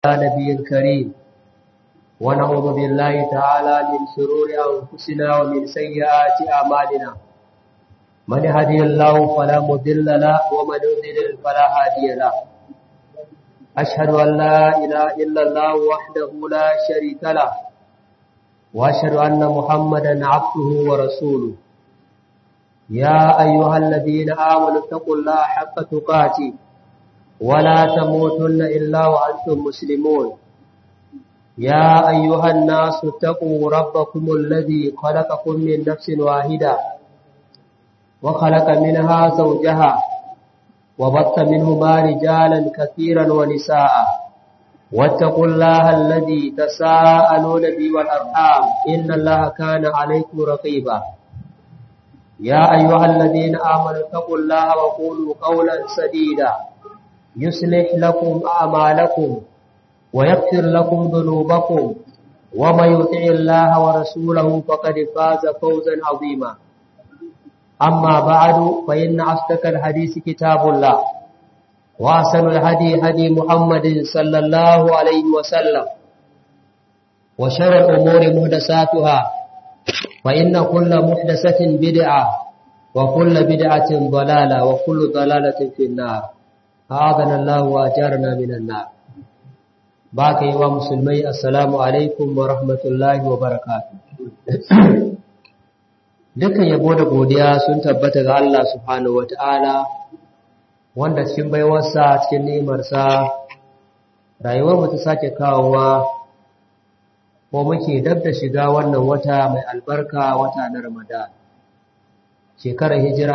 نبي الكريم ونعوذ بالله تعالى من شرور أنفسنا ومن سيئات أعمالنا من هدي الله فلا مضل له ومن يضلل فلا هادي له أشهد أن لا إله إلا الله وحده لا شريك له وأشهد أن محمدا عبده ورسوله يا أيها الذين آمنوا اتقوا الله حق تقاته ولا تموتن إلا وأنتم مسلمون يا أيها الناس اتقوا ربكم الذي خلقكم من نفس واحدة وخلق منها زوجها وبط منهما رجالا كثيرا ونساء واتقوا الله الذي تساءلون به والأرحام إن الله كان عليكم رقيبا يا أيها الذين آمنوا اتقوا الله وقولوا قولا سديدا يصلح لكم أعمالكم ويغفر لكم ذنوبكم ومن يطع الله ورسوله فقد فاز فوزا عظيما أما بعد فإن أصدق الحديث كتاب الله وأحسن الهدي هدي محمد صلى الله عليه وسلم وشر الأمور محدثاتها فإن كل محدثة بدعة وكل بدعة ضلالة وكل ضلالة في النار أعاذنا الله وأجارنا من النار باقي ومسلمي السلام عليكم ورحمة الله وبركاته Dukan yabo da godiya sun tabbata ga Allah subhanahu wata'ala wanda cikin baiwarsa cikin ni'imarsa rayuwar mu ta sake kawowa ko muke dab da shiga wannan wata mai albarka wata na Ramadan shekarar hijira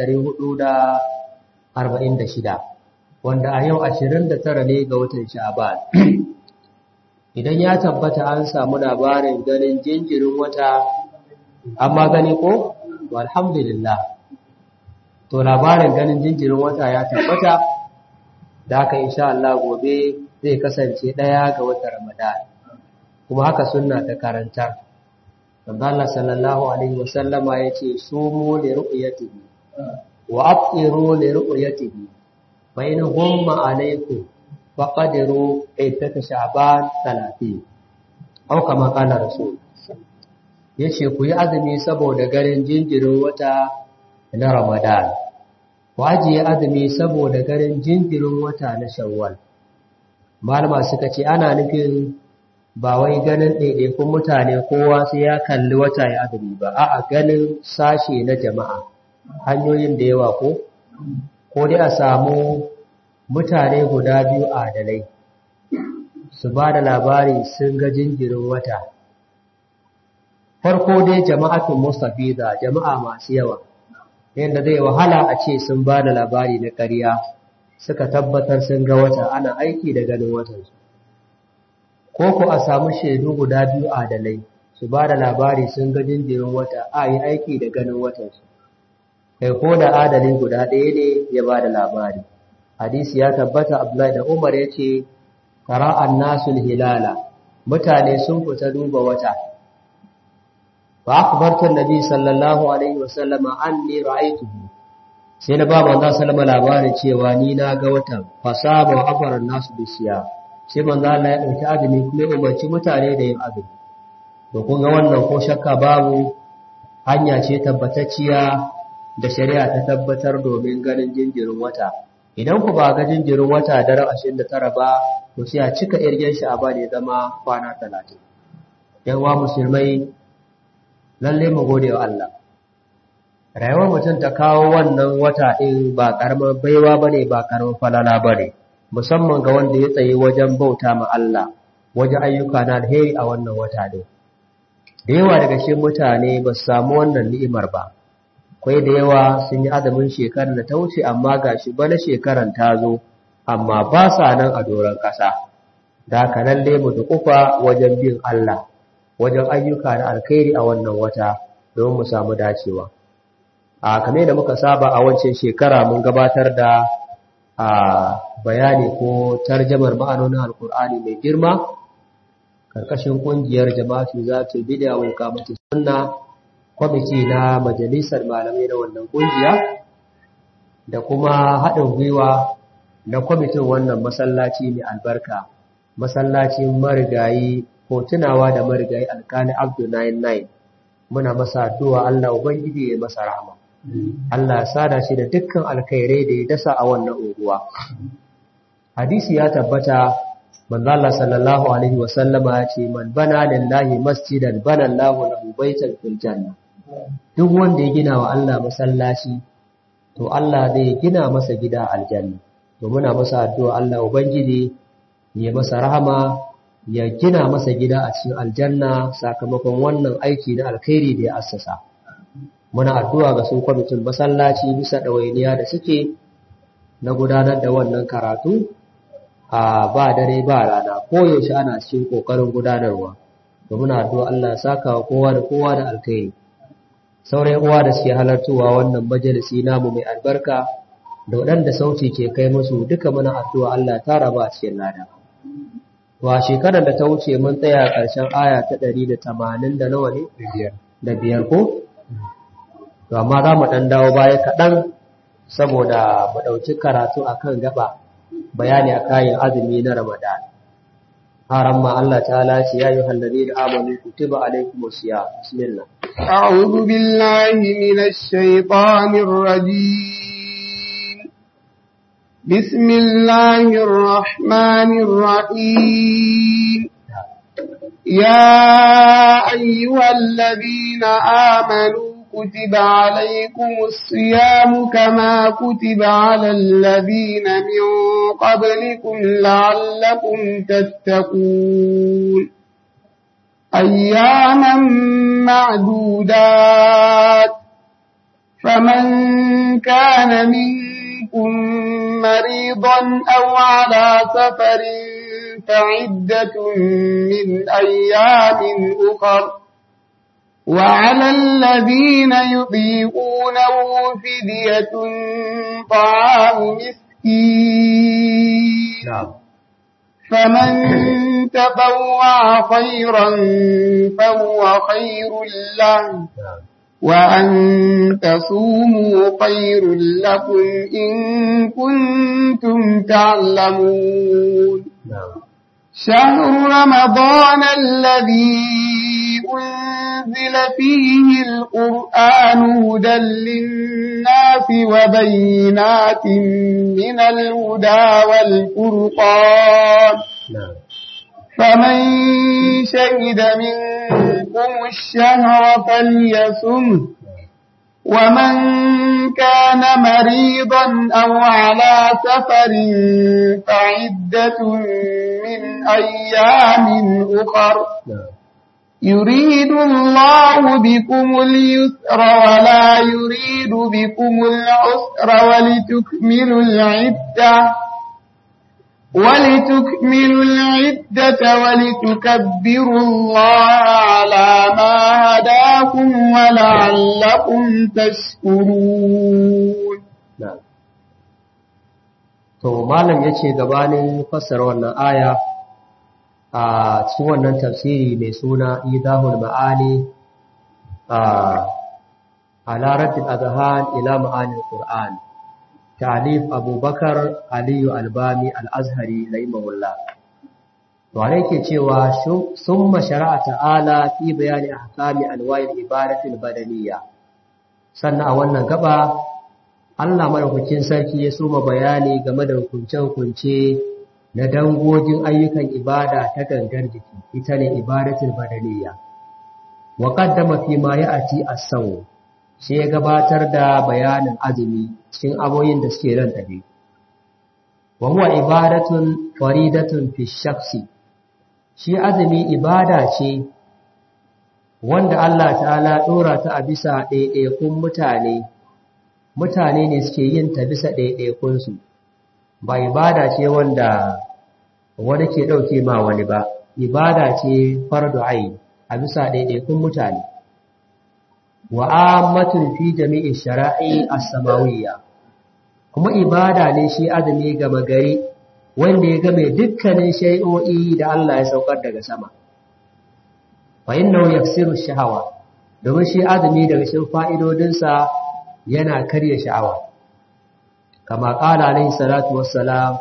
1446 wanda a yau 29 ne ga watan Sha'ban idan ya tabbata an samu labarin ganin jinjirin wata amma gani ko alhamdulillah to labarin ganin jinjirin wata ya tabbata da haka insha Allah gobe zai kasance daya ga watan Ramadan kuma haka sunna ta karanta Manzo Allah sallallahu alaihi wasallama yace sumu li ru'yatihi wa afṭiru li ru'yatihi fa in humma alaykum faqadiru iddata sha'ban 30 aw kama qala rasul yace ku yi azumi saboda garin jinjirin wata na Ramadan ku ajiye azumi saboda garin jinjirin wata na Shawwal malama suka ce ana nufin ba wai ganin ɗaiɗaikun mutane kowa sai ya kalli wata ya azumi ba a'a ganin sashe na jama'a hanyoyin da yawa ko ko dai a samu mutane guda biyu adalai su ba da labari sun ga jinjirin wata farko dai jama'atun mustafiza jama'a masu yawa yadda zai wahala a ce sun ba da labari na ƙarya suka tabbatar sun ga wata ana aiki da ganin watansu ko ku a samu shaidu guda biyu adalai su ba da labari sun ga jinjirin wata a yi aiki da ganin watansu kai ko da adalin guda ɗaya ne ya ba da labari hadisi ya tabbata abdullahi da umar ya ce qara'an nasul hilala mutane sun fita duba wata fa akhbartu annabi sallallahu alaihi wasallama anni ra'aytuhu sai na ba manzo sallama labarin cewa ni na ga watan fasaba wa afara nasu bisiya sai manzo Allah ya dauki azumi kuma ya umarci mutane da yin azumi to kun ga wannan ko shakka babu hanya ce tabbatacciya da shari'a ta tabbatar domin ganin jinjirin wata idan ku ba ga jinjirin wata daren 29 ba to sai a cika irgen shi a ba ne zama kwana 30 yan wa musulmai lalle mu gode wa Allah rayuwar mutum ta kawo wannan wata ɗin ba ƙaramin baiwa bane ba ƙaramin falala bane musamman ga wanda ya tsaye wajen bauta ma Allah wajen ayyuka na alheri a wannan wata ɗin da yawa daga shi mutane ba su samu wannan ni'imar ba kwai da yawa sun yi azumin shekarar da ta wuce amma ga shi bana shekaran ta zo amma ba sa nan a doron ƙasa da haka lalle mu dukufa wajen bin Allah wajen ayyuka na alkhairi a wannan wata don mu samu dacewa a kame da muka saba a wancan shekara mun gabatar da a bayani ko tarjamar ma'anonin alkur'ani mai girma karkashin kungiyar jama'atu za ta bid'a wa kamata sunna kwamiti na majalisar malamai na wannan kungiya da kuma haɗin gwiwa na kwamitin wannan masallaci mai albarka masallacin marigayi ko tunawa da marigayi alkali abdu 99 muna masa addu'a Allah ubangiji ya masa rahama Allah ya sada shi da dukkan alkhairai da ya dasa a wannan unguwa hadisi ya tabbata manzo Allah sallallahu alaihi wasallama ya ce man bana lillahi masjidan bana Allahu lahu baitan fil janna duk wanda ya gina wa Allah masallaci to Allah zai gina masa gida aljanna to muna masa addu'a Allah ubangiji ya masa rahama ya gina masa gida a cikin aljanna sakamakon wannan aiki na alkhairi da ya assasa muna addu'a ga su kwamitin masallaci bisa ɗawainiya da suke na gudanar da wannan karatu a ba dare ba rana koyaushe ana cikin ƙoƙarin gudanarwa da muna addu'a Allah saka wa kowa da kowa da alkhairi sauran uwa da suke halartowa wannan majalisi namu mai albarka da waɗanda sauti ke kai musu duka muna addu'a Allah tara ba a cikin lada wa shekarar da ta wuce mun tsaya ƙarshen aya ta ɗari da tamanin da nawa ne da biyar ko to amma za mu ɗan dawo baya kaɗan saboda mu ɗauki karatu a kan gaba bayani a kayan azumi na ramadan haram ma Allah ta'ala ce ya yi hallari da amanu kutiba alaikum siya bismillah أعوذ بالله من الشيطان الرجيم بسم الله الرحمن الرحيم يا أيها الذين آمنوا كتب عليكم الصيام كما كتب على الذين من قبلكم لعلكم تتقون أياما معدودات فمن كان منكم مريضا أو على سفر فعدة من أيام أخر وعلى الذين يطيقونه فدية طعام مسكين na'am فمن تطوع خيرا فهو خير له na'am وأن تصوموا خير لكم إن كنتم تعلمون na'am شهر رمضان الذي أنزل فيه القرآن هدى للناس وبينات من الهدى والفرقان na'am فمن شهد منكم الشهر فليصمه ومن كان مريضا أو على سفر فعدة من أيام أخر na'am يريد الله بكم اليسر ولا يريد بكم العسر ولتكملوا العدة ولتكملوا العدة ولتكبروا الله على ما هداكم ولعلكم تشكرون na'am to malam yace gabanin fassara wannan aya a cikin wannan tafsiri mai suna idahul ma'ani a ala raddil azhan ila ma'ani alquran ta'lif abubakar aliyu albami al-azhari rahimahullah to ana yake cewa summa shara'a ta'ala fi bayani ahkami anwa'il ibadatil badaniyya sannan a wannan gaba Allah madaukakin sarki ya soma bayani game da hukunce-hukunce na dangogin ayyukan ibada ta gangar jiki ita ne ibadatul badaniya wa qaddama fi ma ya'ti as-saw sai ya gabatar da bayanin azumi cikin aboyin da suke ran tabe wa huwa ibadatun faridatun fi shakhsi shi azumi ibada ce wanda Allah ta'ala dora ta a bisa ɗaiɗaikun mutane mutane ne suke yin ta bisa ɗaiɗaikunsu ba ibada ce wanda wani ke ɗauke ma wani ba ibada ce fardu ayi a bisa ɗaiɗaikun mutane wa ammatun fi jami'in shara'i as-samawiyya kuma ibada ne shi azumi gama gari wanda ya game dukkanin shay'o'i da Allah ya saukar daga sama fa innahu yaksiru shahawa domin shi azumi daga cikin fa'idodinsa yana karya sha'awa kama ƙala alaihi salatu wassalam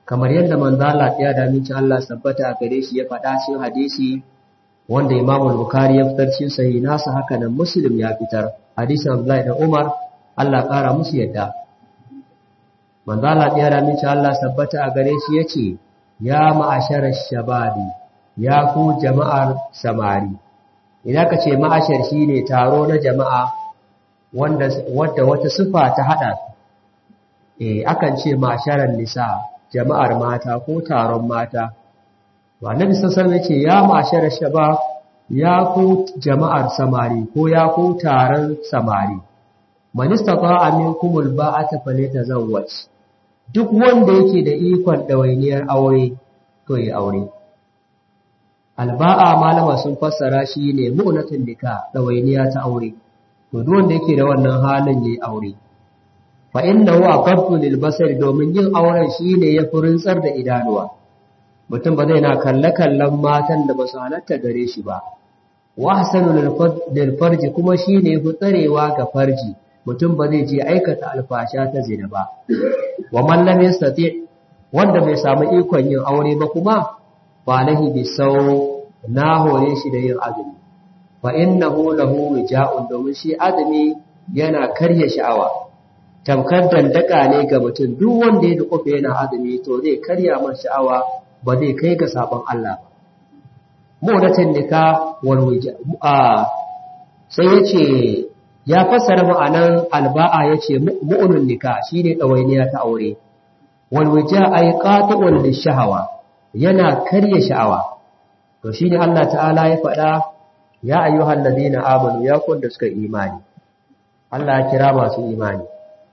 kamar yadda manzo Allah ya da miki Allah sabbata a gare shi ya faɗa cikin hadisi wanda Imam Bukhari ya fitar cikin sahih nasa haka nan Muslim ya fitar hadisin Abdullahi da Umar Allah ƙara musu yadda manzo Allah ya da miki Allah sabbata a gare shi yace ya ma'ashar shababi ya ku jama'ar samari idan ka ce ma'ashar shine taro na jama'a wanda wanda wata sifa ta hada eh akan ce ma'asharan nisa jama'ar mata ko taron mata annabi sallallahu alaihi ce ya ma'ashar shabab ya ku jama'ar samari ko ya ku taron samari man istata'a minkumul ba'ata falyatazawwaj duk wanda yake da ikon ɗawainiyar aure to yi aure alba'a malama sun fassara shi ne mu'natun nika ɗawainiya ta aure to duk wanda yake da wannan halin yayi aure fa innahu aqaddu lil basari domin yin auren shine ya furintsar da idanuwa mutum ba zai na kalle kallon matan da ba su halatta gare shi ba wa hasanu lil farji kuma shine fi tsarewa ga farji mutum ba zai je aikata alfasha ta zina ba wa man lam yastati wanda bai samu ikon yin aure ba kuma fa lahi bi saw na hore shi da yin azumi fa innahu lahu wija'un domin shi azumi yana karya sha'awa tamkar dandaka ne ga mutum duk wanda ya duƙufa yana azumi to zai karya man sha'awa ba zai kai ga sabon Allah ba mu'natin nika wal wija sai yace ya fassara ma'anan alba'a yace mu'unun nika shine dawainiya ta aure wal wija ay qati'un lishahawa yana karya sha'awa to shine Allah ta'ala ya faɗa ya ayyuhal ladina amanu ya kun da suka imani Allah ya kira masu imani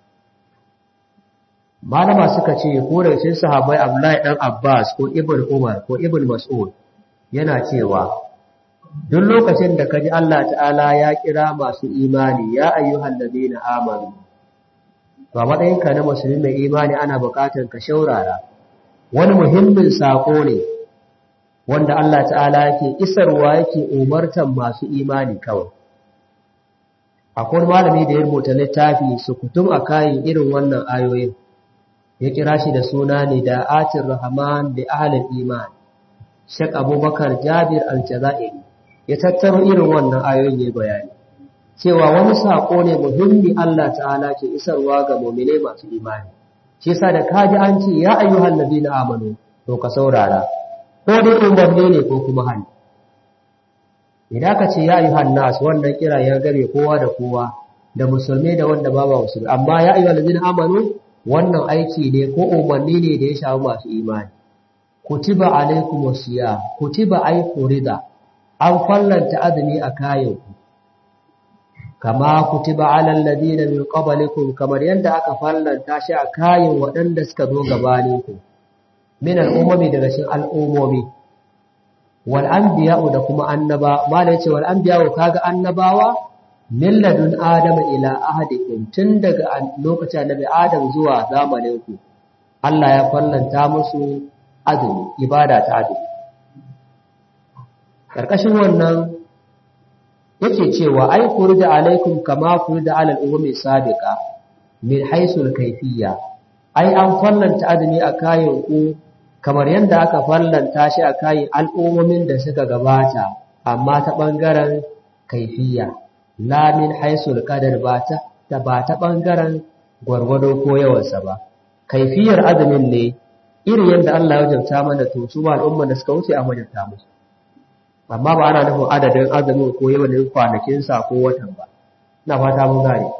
malama suka ce ko da cikin sahabbai Abdullahi dan Abbas ko Ibn Umar ko Ibn Mas'ud yana cewa duk lokacin da kaji Allah ta'ala ya kira masu imani ya ayyuhal ladina amanu to matsayinka na musulmi mai imani ana buƙatar ka shaurara wani muhimmin sako ne wanda Allah ta'ala yake isarwa yake umartan masu imani kawai akwai malami da ya rubuta littafi su kutum a kayan irin wannan ayoyin ya kira shi da suna ne da atin rahman da ahalin iman shek abubakar jabir al-jazairi ya tattaro irin wannan ayoyin ya bayani cewa wani saƙo ne muhimmi Allah ta'ala ke isarwa ga mu'minai masu imani shi yasa da kaji an ce ya ayyuhal ladina amanu to ka saurara ko dai umarni ne ko kuma hali idan ka ce ya ayyuhan nas wannan kira ya gare kowa da kowa da musulmi da wanda ba ba musulmi amma ya ayyuhal ladina amanu wannan aiki ne ko umarni ne da ya shafi masu imani kutiba alaikum wasiya kutiba ay furida an fallanta azumi a kayan ku kama kutiba alal ladina min qablikum kamar yadda aka fallanta shi a kayan waɗanda suka zo gabanin ku min al'ummi daga cikin al'ummomi wal anbiya'u da kuma annaba mala yace wal anbiya'u kaga annabawa min ladun adama ila ahadikum tun daga lokacin annabi adam zuwa zamanin ku Allah ya fallanta musu azumi ibada ta azumi karkashin wannan yake cewa ai furida alaikum kama furida ala al-ummi sabiqa min haisul kayfiyya ai an fallanta azumi a kayan ku kamar yadda aka fallanta shi a kayan al'ummomin da suka gabata amma ta bangaren kaifiya lamin haisul kadar ba ta ba ta bangaren gwargwado ko yawansa ba kaifiyar azumin ne irin yadda Allah ya wajabta mana to su ba al'umma da suka wuce a wajabta musu amma ba ana nufin adadin azumin ko yawan kwanakin sa ko watan ba ina fata mun gane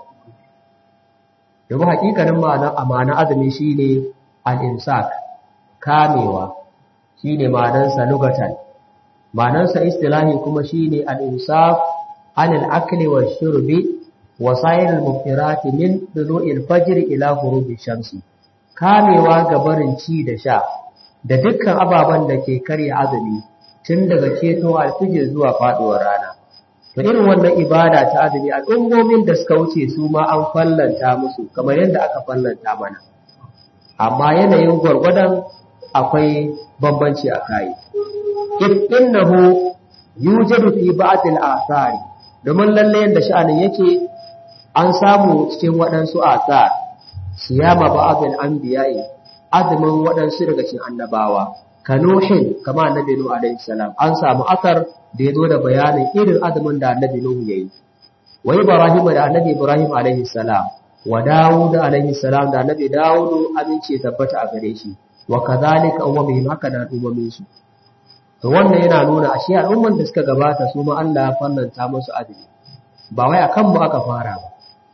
domin hakikanin ma'anar amana azumi shine al-imsak kamewa shine ma'anarsa lugatan ma'anarsa istilahi kuma shine al-imsak عن الأكل والشرب وسائر المفترات من طلوع الفجر إلى غروب الشمس kamewa ga barin ci da sha da dukkan ababen da ke karya azumi tun daga keto alfijir zuwa faduwar rana to irin wannan ibada ta azumi al'ummomin da suka wuce su ma an fallanta musu kamar yadda aka fallanta mana amma yanayin gwargwadon akwai bambanci a kai if innahu yujadu fi ba'd al-athari domin lalle yadda sha'anin yake an samu cikin waɗansu asar siyama ba'abin anbiya'i azumin waɗansu daga cikin annabawa kanuhin kama annabi nuhu alaihi salam an samu asar da ya zo da bayanin irin azumin da annabi nuhu yayi wa ibrahim da annabi ibrahim alaihi salam wa dawud alaihi salam da annabi dawud amince tabbata a gare shi wa kadhalika ummihim haka da ummin su to wannan yana nuna ashe al'umman da suka gabata su ma Allah ya fannanta musu azumi ba wai akan mu aka fara ba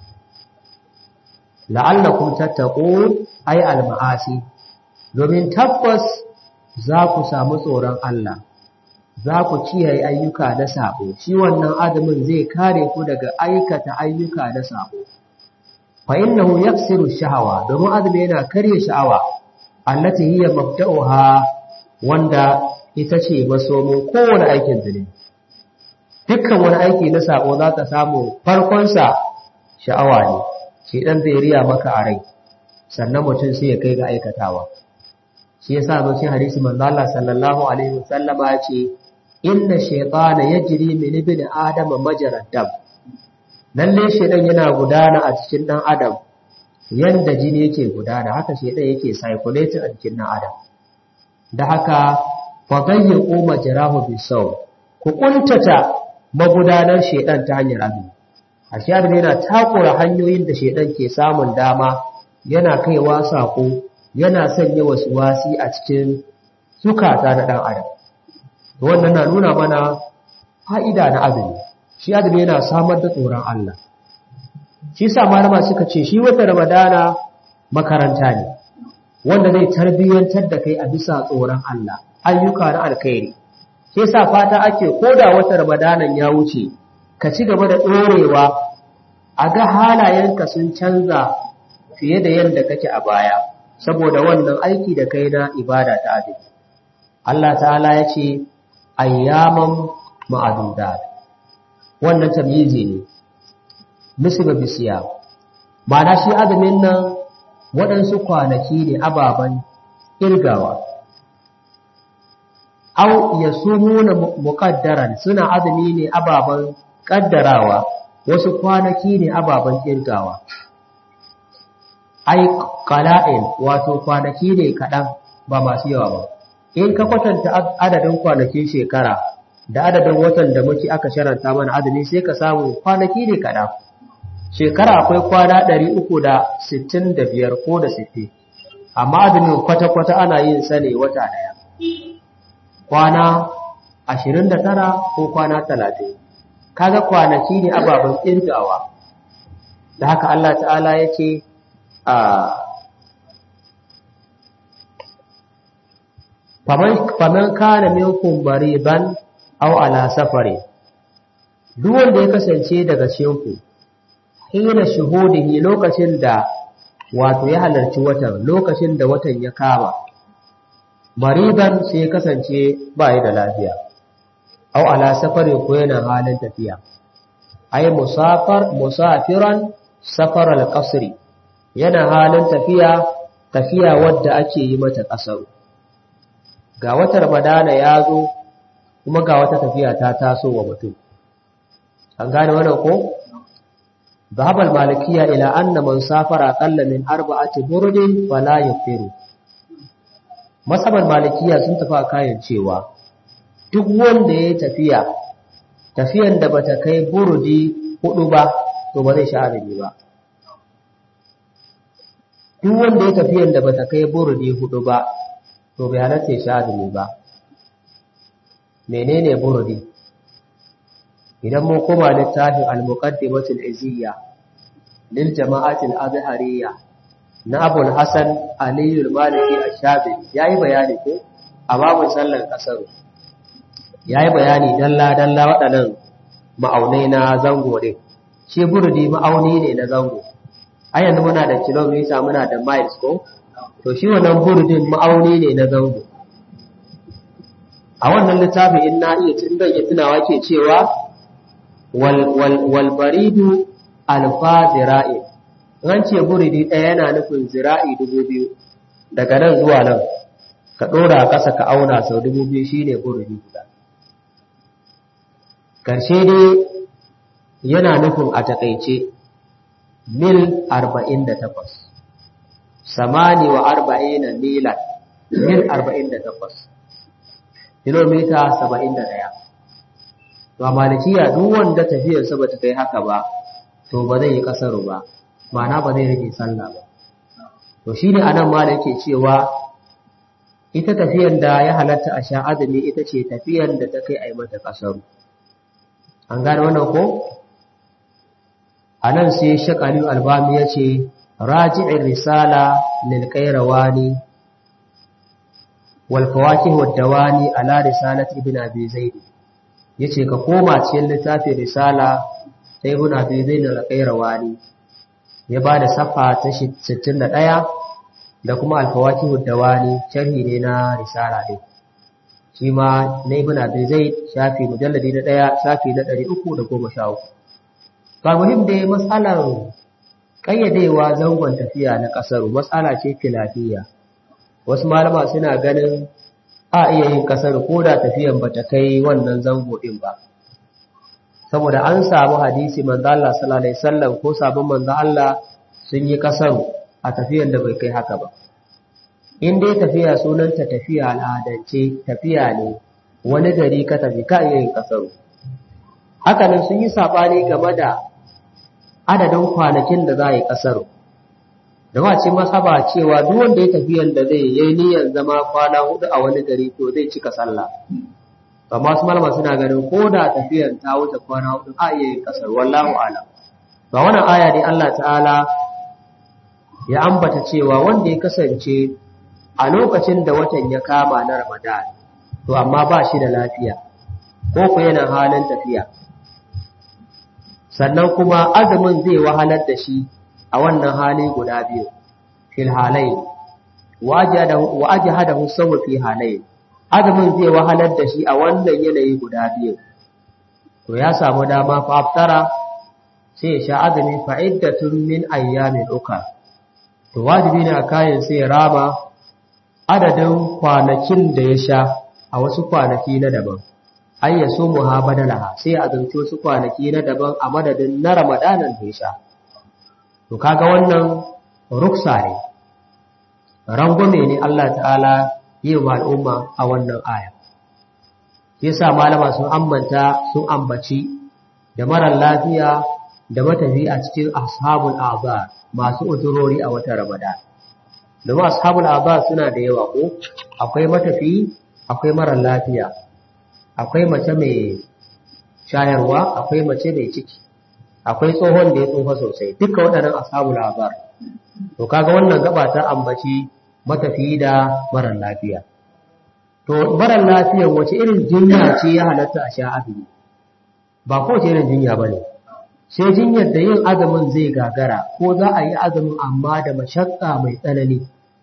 la'allakum tattaqun ay al-ma'asi domin tabbas za ku samu tsoron Allah za ku kiyaye ayyuka na sabo shi wannan azumin zai kare ku daga aikata ayyuka na sabo fa innahu yaksiru shahawa domin azumi yana karya sha'awa allati hiya mabda'uha wanda ita ce masomin kowane aikin zunubi dukkan wani aiki na sabo za ka samu farkonsa sha'awa ne shi dan zai riya maka a rai sannan mutum sai ya kai ga aikatawa shi yasa zo cikin hadisi manzo Allah sallallahu alaihi wasallam ya ce inna shaytana yajri min ibn adam majrad dam lalle shaytan yana gudana a cikin dan adam yanda jini yake gudana haka shaytan yake circulating a cikin dan adam da haka fa dayyiqu majrahu bisaw ku kuntata magudanar shaytan ta hanyar azumi ashe azumi yana takura hanyoyin da shaytan ke samun dama yana kaiwa sako yana sanya wasu wasi a cikin zukata na ɗan adam wannan na nuna mana fa'ida na azumi shi azumi yana samar da tsoron Allah shi sa malama suka ce shi wata ramadana makaranta ne wanda zai tarbiyyantar da kai a bisa tsoron Allah ayyuka na alkhairi shi sa fata ake koda wata ramadanan ya wuce ka ci gaba da ɗorewa a ga halayenka sun canza fiye da yadda kake a baya saboda wannan aiki da kai na ibada ta azumi Allah ta'ala ya ce ayyaman ma'adudat wannan tamyizi ne musiba bisiya ma'ana shi azumin nan waɗansu kwanaki ne ababen irgawa au yasumuna muqaddaran suna azumi ne ababen kaddarawa wasu kwanaki ne ababen irgawa ai qala'in wato kwanaki ne kaɗan ba masu yawa ba in ka kwatanta adadin kwanakin shekara da adadin watan da muke aka sharanta mana azumi sai ka samu kwanaki ne kaɗan shekara akwai kwana ɗari uku da sittin da biyar ko da sittin amma azumin kwata-kwata ana yin sa ne wata ɗaya kwana ashirin da tara ko kwana talatin kaga kwanaki ne ababen ƙirgawa da haka Allah ta'ala ya ce faman kana minkum bariban aw ala safari duk wanda ya kasance daga cikin hina shuhudihi lokacin da wato ya halarci watan lokacin da watan ya kama mariban sai ya kasance ba da lafiya aw ala safari ko yana halin tafiya ay musafar musafiran safar al-qasri yana halin tafiya tafiya wadda ake yi mata ƙasar ga wata ramadana ya zo kuma ga wata tafiya ta taso wa mutum an gane wannan ko zahabal malikiya ila anna man safara qalla min arba'ati burdin fala yafiru masaban malikiya sun tafi kayan cewa duk wanda ya tafiya tafiyan da bata kai burdi hudu ba to ba zai sha azumi ba duk wanda ya tafiyan da bata kai burudi hudu ba to bai halatta ya sha azumi ba menene burudi idan mun koma littafin al-muqaddimatul iziyya lil jama'atil azhariyya na Abu Hassan Ali al-Maliki ash-Shafi'i yayi bayani ko a babun sallar kasar yayi bayani dalla dalla waɗannan ma'aunai na zango ne shi burudi ma'auni ne na zango a yanzu muna da kilomita muna da miles ko to shi wannan burdin ma'auni ne na zango a wannan littafin in na iya tun iya tunawa ke cewa wal baridu alfa zira'i an ce buridi ɗaya yana nufin zira'i dubu biyu daga nan zuwa nan ka ɗora ƙasa ka auna sau dubu biyu shine buridi guda ƙarshe dai yana nufin a taƙaice mil arba'in da takwas samani wa arba'ina milan mil arba'in da takwas kilomita saba'in da ɗaya to a malikiya duk wanda tafiyarsa ba ta kai haka ba to ba zai yi kasaru ba ma'ana ba zai rage sallah ba to shi ne anan ma da yake cewa ita tafiyan da ya halatta a sha azumi ita ce tafiyan da ta kai a yi mata kasaru an gane wannan ko a nan sai shakali albami ya ce raji'in risala lil qayrawani wal fawakih wad dawani ala risalat ibn abi zaid yace ka koma cikin littafin risala ta ibn abi zaid al qayrawani ya bada safa ta 61 da kuma al fawakih wad dawani sharhi ne na risala din shi ma na ibn abi zaid shafi mujalladi na 1 shafi na 313 ba muhim da matsalar ƙayyadewa zangon tafiya na ƙasaru matsala ce filafiya wasu malama suna ganin a iya yin ƙasaru ko da tafiyan ba ta kai wannan zango ɗin ba saboda an samu hadisi manzo Allah sallallahu alaihi wasallam ko sabon manzo Allah sun yi ƙasaru a tafiyan da bai kai haka ba in dai tafiya sunanta tafiya al'adance tafiya ne wani gari ka tafi ka iya yin ƙasaru haka nan sun yi saɓani game da adadin kwanakin da za a yi ƙasar da wace masaba cewa duk wanda ya tafi yanda zai yi niyyar zama kwana hudu a wani gari to zai cika sallah amma su malama suna ganin ko da tafiyar ta wuce kwana hudu a iya yin ƙasar wallahu alam ba wannan aya ne Allah ta'ala ya ambata cewa wanda ya kasance a lokacin da watan ya kama na Ramadan to amma ba shi da lafiya ko ku yana halin tafiya sannan kuma azumin zai wahalar da shi a wannan hali guda biyu fil halai wa ajhadahu sawu fi halai azumin zai wahalar da shi a wannan yanayi guda biyu to ya samu dama fa aftara sai ya sha azumi fa iddatun min ayyamin uka to wajibi ne a kayan sai ya raba adadin kwanakin da ya sha a wasu kwanaki na daban ai ya so muha badalaha sai a zance wasu kwanaki na daban a madadin na ramadanan da ya sha to kaga wannan ruksa ne rangume ne Allah ta'ala yi wa al'umma a wannan aya yasa malama sun ambanta sun ambaci da marar lafiya da matafi a cikin ashabul azar masu uzurori a wata ramadan domin ashabul azar suna da yawa ko akwai matafi akwai marar lafiya akwai mace mai shayarwa akwai mace mai ciki akwai tsohon da ya tsofa sosai duka waɗannan ashabul azar to kaga wannan gaba ta ambaci matafi da marar lafiya to marar lafiyan wace irin jinya ce ya halatta a sha azumi ba kowace irin jinya ba ne sai jinyar da yin azumin zai gagara ko za a yi azumin amma da mashakka mai tsanani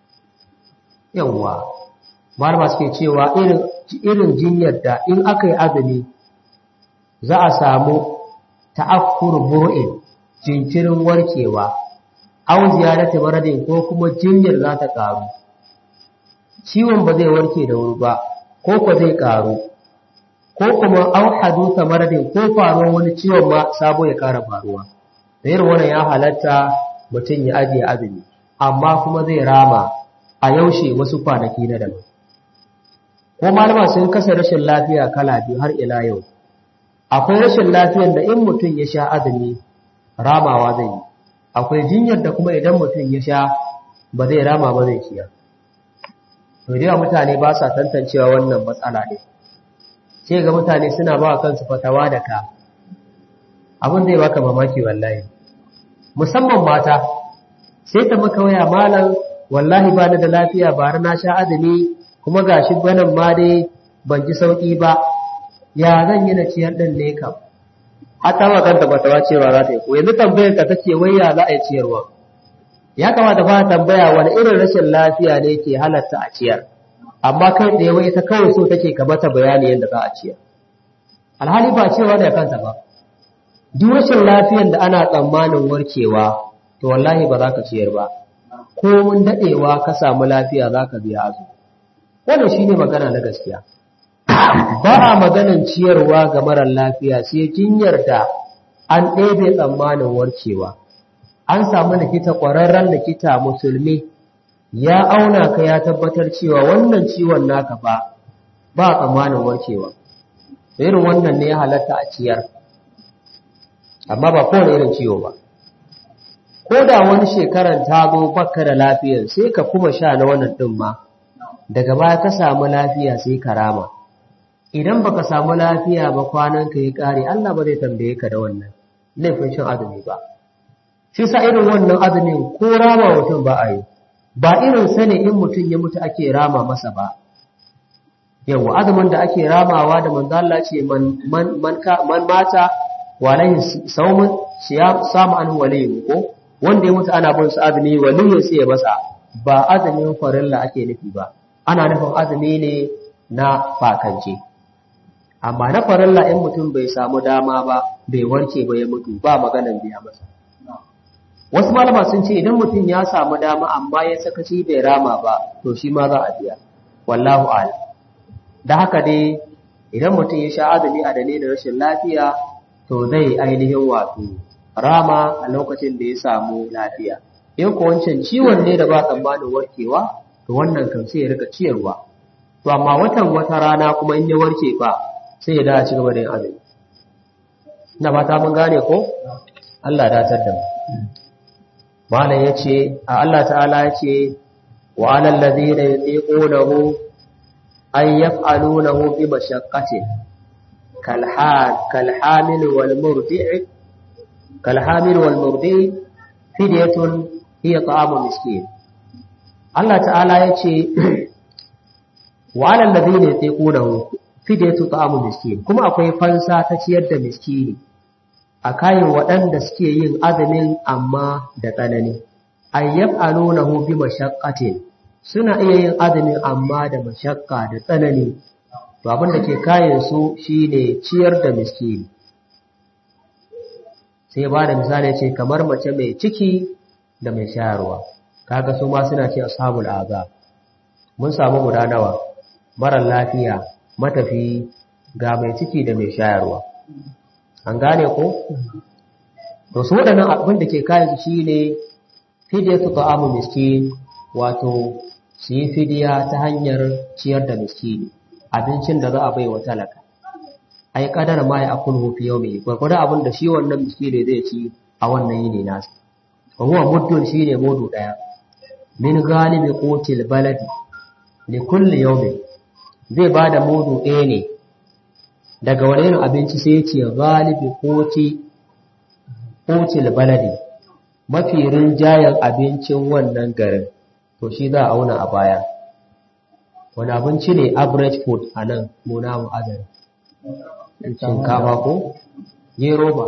yawwa malama suke cewa irin jinyar da in aka yi azumi za a samu ta'akkur bo'in jinkirin warkewa au ziyarati maradin ko kuma jinyar za ta karu ciwon ba zai warke da wuri ba ko ko zai karu ko kuma au hadusa maradin ko faruwar wani ciwon ma sabo ya kara faruwa da irin wannan ya halatta mutum ya ajiye azumi amma kuma zai rama a yaushe wasu kwanaki na daban ko malama sun kasa rashin lafiya kala biyu har ila yau akwai rashin lafiyar da in mutum ya sha azumi ramawa zai yi akwai jinyar da kuma idan mutum ya sha ba zai rama ba zai ciyar to da mutane ba sa tantancewa wannan matsala ne sai ga mutane suna ba kansu fatawa da ka abin zai baka mamaki wallahi musamman mata sai ta maka waya malam wallahi ba da lafiya ba na sha azumi kuma gashi gwanan ma dai ban ji sauki ba ya zan yi na ciyar din ne kam hatta ma kanta fatawa cewa za ta yi ko yanzu tambayar ka tace wai ya za a yi ciyarwa ya kamata fa tambaya wani irin rashin lafiya ne ke halatta a ciyar amma kai da wai ta kawai so take ka mata bayani yadda za a ciyar alhali ba cewa da kanta ba duk rashin lafiyan da ana tsammanin warkewa to wallahi ba za ka ciyar ba ko mun dadewa ka samu lafiya za ka biya azu wannan shine magana na gaskiya ba a maganan ciyarwa ga marar lafiya sai jinyar da an ɗebe tsammanin warkewa an samu likita ƙwararren likita musulmi ya auna ka ya tabbatar cewa wannan ciwon naka ba ba tsammanin warkewa irin wannan ne ya halatta a ciyar amma ba kowane irin ciwo ba ko da wani shekaran ta zo baka da lafiyar sai ka kuma sha na wannan ɗin ma daga baya ka samu lafiya sai ka rama idan baka samu lafiya ba kwanan ka yi ƙare Allah ba zai tambaye ka da wannan laifin shan azumi ba shi sa irin wannan azumin ko rama mutum ba a yi ba irin sane in mutum ya mutu ake rama masa ba yawa azumin da ake ramawa da manzo Allah ce man man man mata walai saumun siyam samu an waliyu ko wanda ya mutu ana bin su azumi waliyu sai ya masa ba azumin farilla ake nufi ba ana nufin azumi ne na fakance amma na farilla in mutum bai samu dama ba bai warke ba ya mutu ba maganan biya masa wasu malama sun ce idan mutum ya samu dama amma ya sakaci bai rama ba to shi ma za a biya wallahu a'lam da haka dai idan mutum ya sha azumi a dalilin rashin lafiya to zai ainihin wato rama a lokacin da ya samu lafiya in ko wancan ciwon ne da ba tsammanin warkewa to wannan kan sai ya rika ciyarwa to amma watan wata rana kuma in ya warke fa sai ya dace gaba da yin azumi ina ba ta mun gane ko Allah ya datar da mu malam yace a Allah ta'ala yace wa alal ladina yutiqunahu ay yaf'alunahu bi mashaqqatin kal kal hamil wal murdi' kal hamil wal murdi' fidyatun hiya ta'amu miskin Allah ta'ala yace wa alal ladina yutiqunahu fidyatu ta'amu miskin kuma akwai fansa ta ciyar da miskini a kayan waɗanda suke yin azumin amma da tsanani ayyab alunahu bi mashaqqatin suna iya yin azumin amma da mashakka da tsanani to abin da ke kayan su shine ciyar da miskini sai ba da misali ce kamar mace mai ciki da mai shayarwa kaga su ma suna ce ashabul azab mun samu guda nawa marar lafiya matafi ga mai ciki da mai shayarwa an gane ko to su waɗannan abin da ke kayan su shine fidiyatu ta'amu miskin wato su yi fidiya ta hanyar ciyar da miskini abincin da za a bai wa talaka ai kadar ma ya akulu fi yawmi gurgurda abin da shi wannan miskini zai ci a wannan yini nasa wa huwa muddun shine mudu daya min galibi qutil baladi li kulli yawmin zai bada mudu ɗaya ne daga wani irin abinci sai ya ce galibi koti kotil baladi mafi rinjayen abincin wannan garin to shi za a auna a baya wani abinci ne average food a nan muna mu azari shinkafa ko gero ba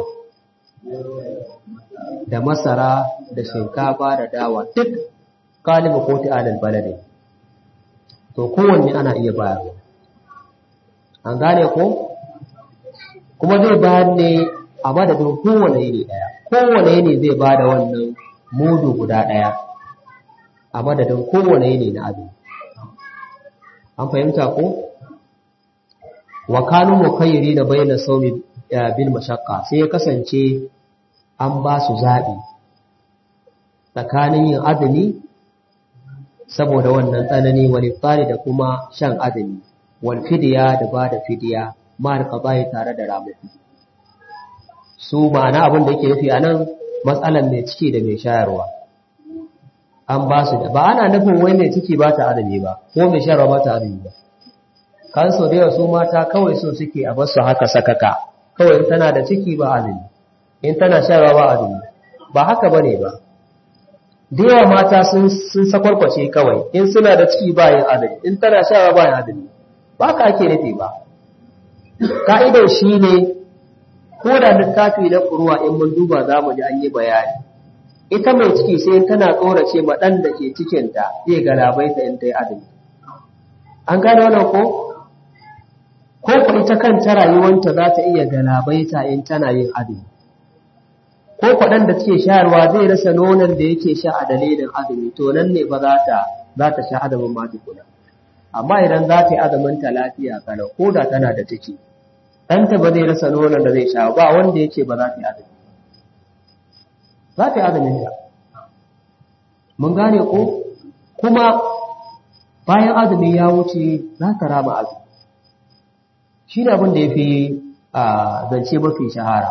da masara da shinkafa da dawa duk galibi koti alal baladi to kowanne ana iya bayarwa an gane ko kuma zai bayar ne a madadin kowane yini ɗaya kowane yini zai ba da wannan mudu guda ɗaya a madadin kowane yini na abin an fahimta ko wa kanu mukayyiri da bayyana saumi bil mashaqqa sai ya kasance an ba su zaɓi tsakanin yin azumi saboda wannan tsanani wal iftari da kuma shan azumi wal fidiya da ba da fidiya ma da qada'i tare da ramuku su ma'ana abin da yake nufi anan matsalan mai ciki da mai shayarwa an ba su da ba ana nufin wai mai ciki ba ta azumi ba ko mai shayarwa ba ta azumi ba kan so da su mata kawai so suke a basu haka sakaka kawai in tana da ciki ba azumi in tana shayarwa ba azumi ba haka bane ba da yawa mata sun sun sakwarkwace kawai in suna da ciki ba yin azumi in tana shayarwa ba yin azumi ba ka ake nufi ba ka'idar shi ne ko da littafi na furuwa in mun duba za mu ji an yi bayani ita mai ciki sai tana tsorace ma ɗan da ke cikinta zai galabaita in ta yi azumi an gane wannan ko ko ku ita kanta rayuwanta za ta iya galabaita in tana yin azumi ko kwaɗan da take shayarwa zai rasa nonon da yake sha a dalilin azumi to nan ne ba za ta za ta sha azumin ma tukuna amma idan za ta yi azumin ta lafiya kalau ko da tana da ciki ɗanta ba zai rasa nonon da zai sha ba wanda yake ba za ta yi azumi za ta yi azumin ta mun gane ko kuma bayan azumi ya wuce za ta raba azumi shi ne abin da ya fi zance mafi shahara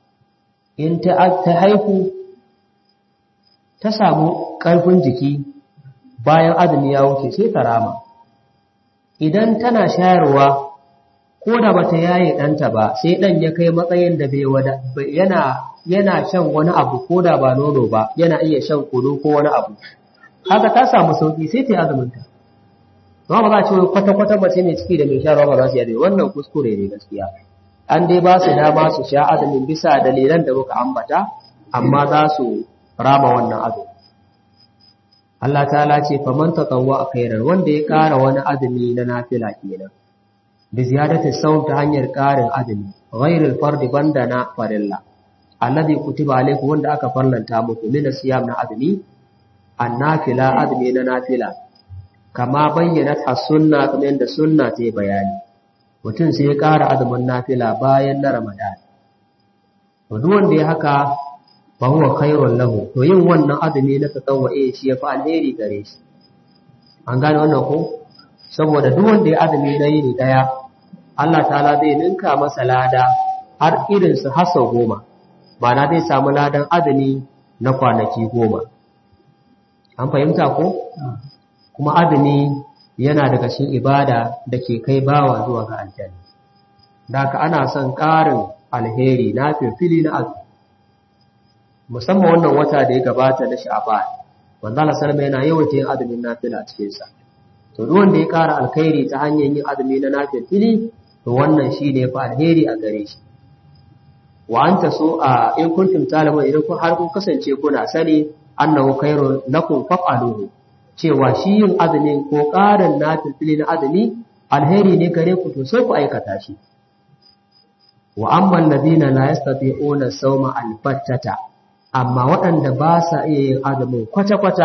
in ta haihu ta samu ƙarfin jiki bayan azumi ya wuce sai ta rama idan tana shayarwa ko da bata yaye ɗanta ba sai ɗan ya kai matsayin da bai wada yana yana shan wani abu ko da ba nono ba yana iya shan kunu ko wani abu haka ta samu sauki sai ta yi azuminta ba ba za a ce kwata-kwata mace mai ciki da mai sha ba za su yi wannan kuskure ne gaskiya an dai ba su dama su sha azumin bisa dalilan da muka ambata amma za su rama wannan azumi Allah ta'ala ce faman tatawwa khairan wanda ya ƙara wani azumi na nafila kenan bi ziyadati sawm ta hanyar ƙarin azumi ghairil fardi banda na farilla alladhi kutiba alaykum wanda aka farlanta muku min siyam na azumi annafila azumi na nafila kama bayyana ta sunna kamar yadda sunna ta yi bayani mutum sai ya ƙara azumin nafila bayan na ramadan to duk wanda ya haka fa huwa khairun lahu to yin wannan azumi na tatawwu'i shi ya fi alheri gare shi an gane wannan ko saboda duk wanda ya azumi na yini daya Allah ta'ala zai ninka masa lada har irin su har sau goma ma'ana zai samu ladan azumi na kwanaki goma an fahimta ko kuma azumi yana daga cikin ibada da ke kai bawa zuwa ga aljanna da ana son ƙarin alheri na fili na azumi musamman wannan wata da ya gabata na sha'ban wanda Allah sallama yana yawaita yin azumin nafila a cikin sa to duk wanda ya ƙara alkhairi ta hanyar yin azumi na nafili to wannan shine fa alheri a gare shi wa anta so a in kuntum talama idan kun har kun kasance kuna sani annahu khairun lakum fa'aluhu cewa shi yin azumin ko ƙarin nafili na azumi alheri ne gare ku to sai ku aikata shi wa amma alladhina la yastati'una sawma albattata amma waɗanda ba sa iya yin azumin kwata-kwata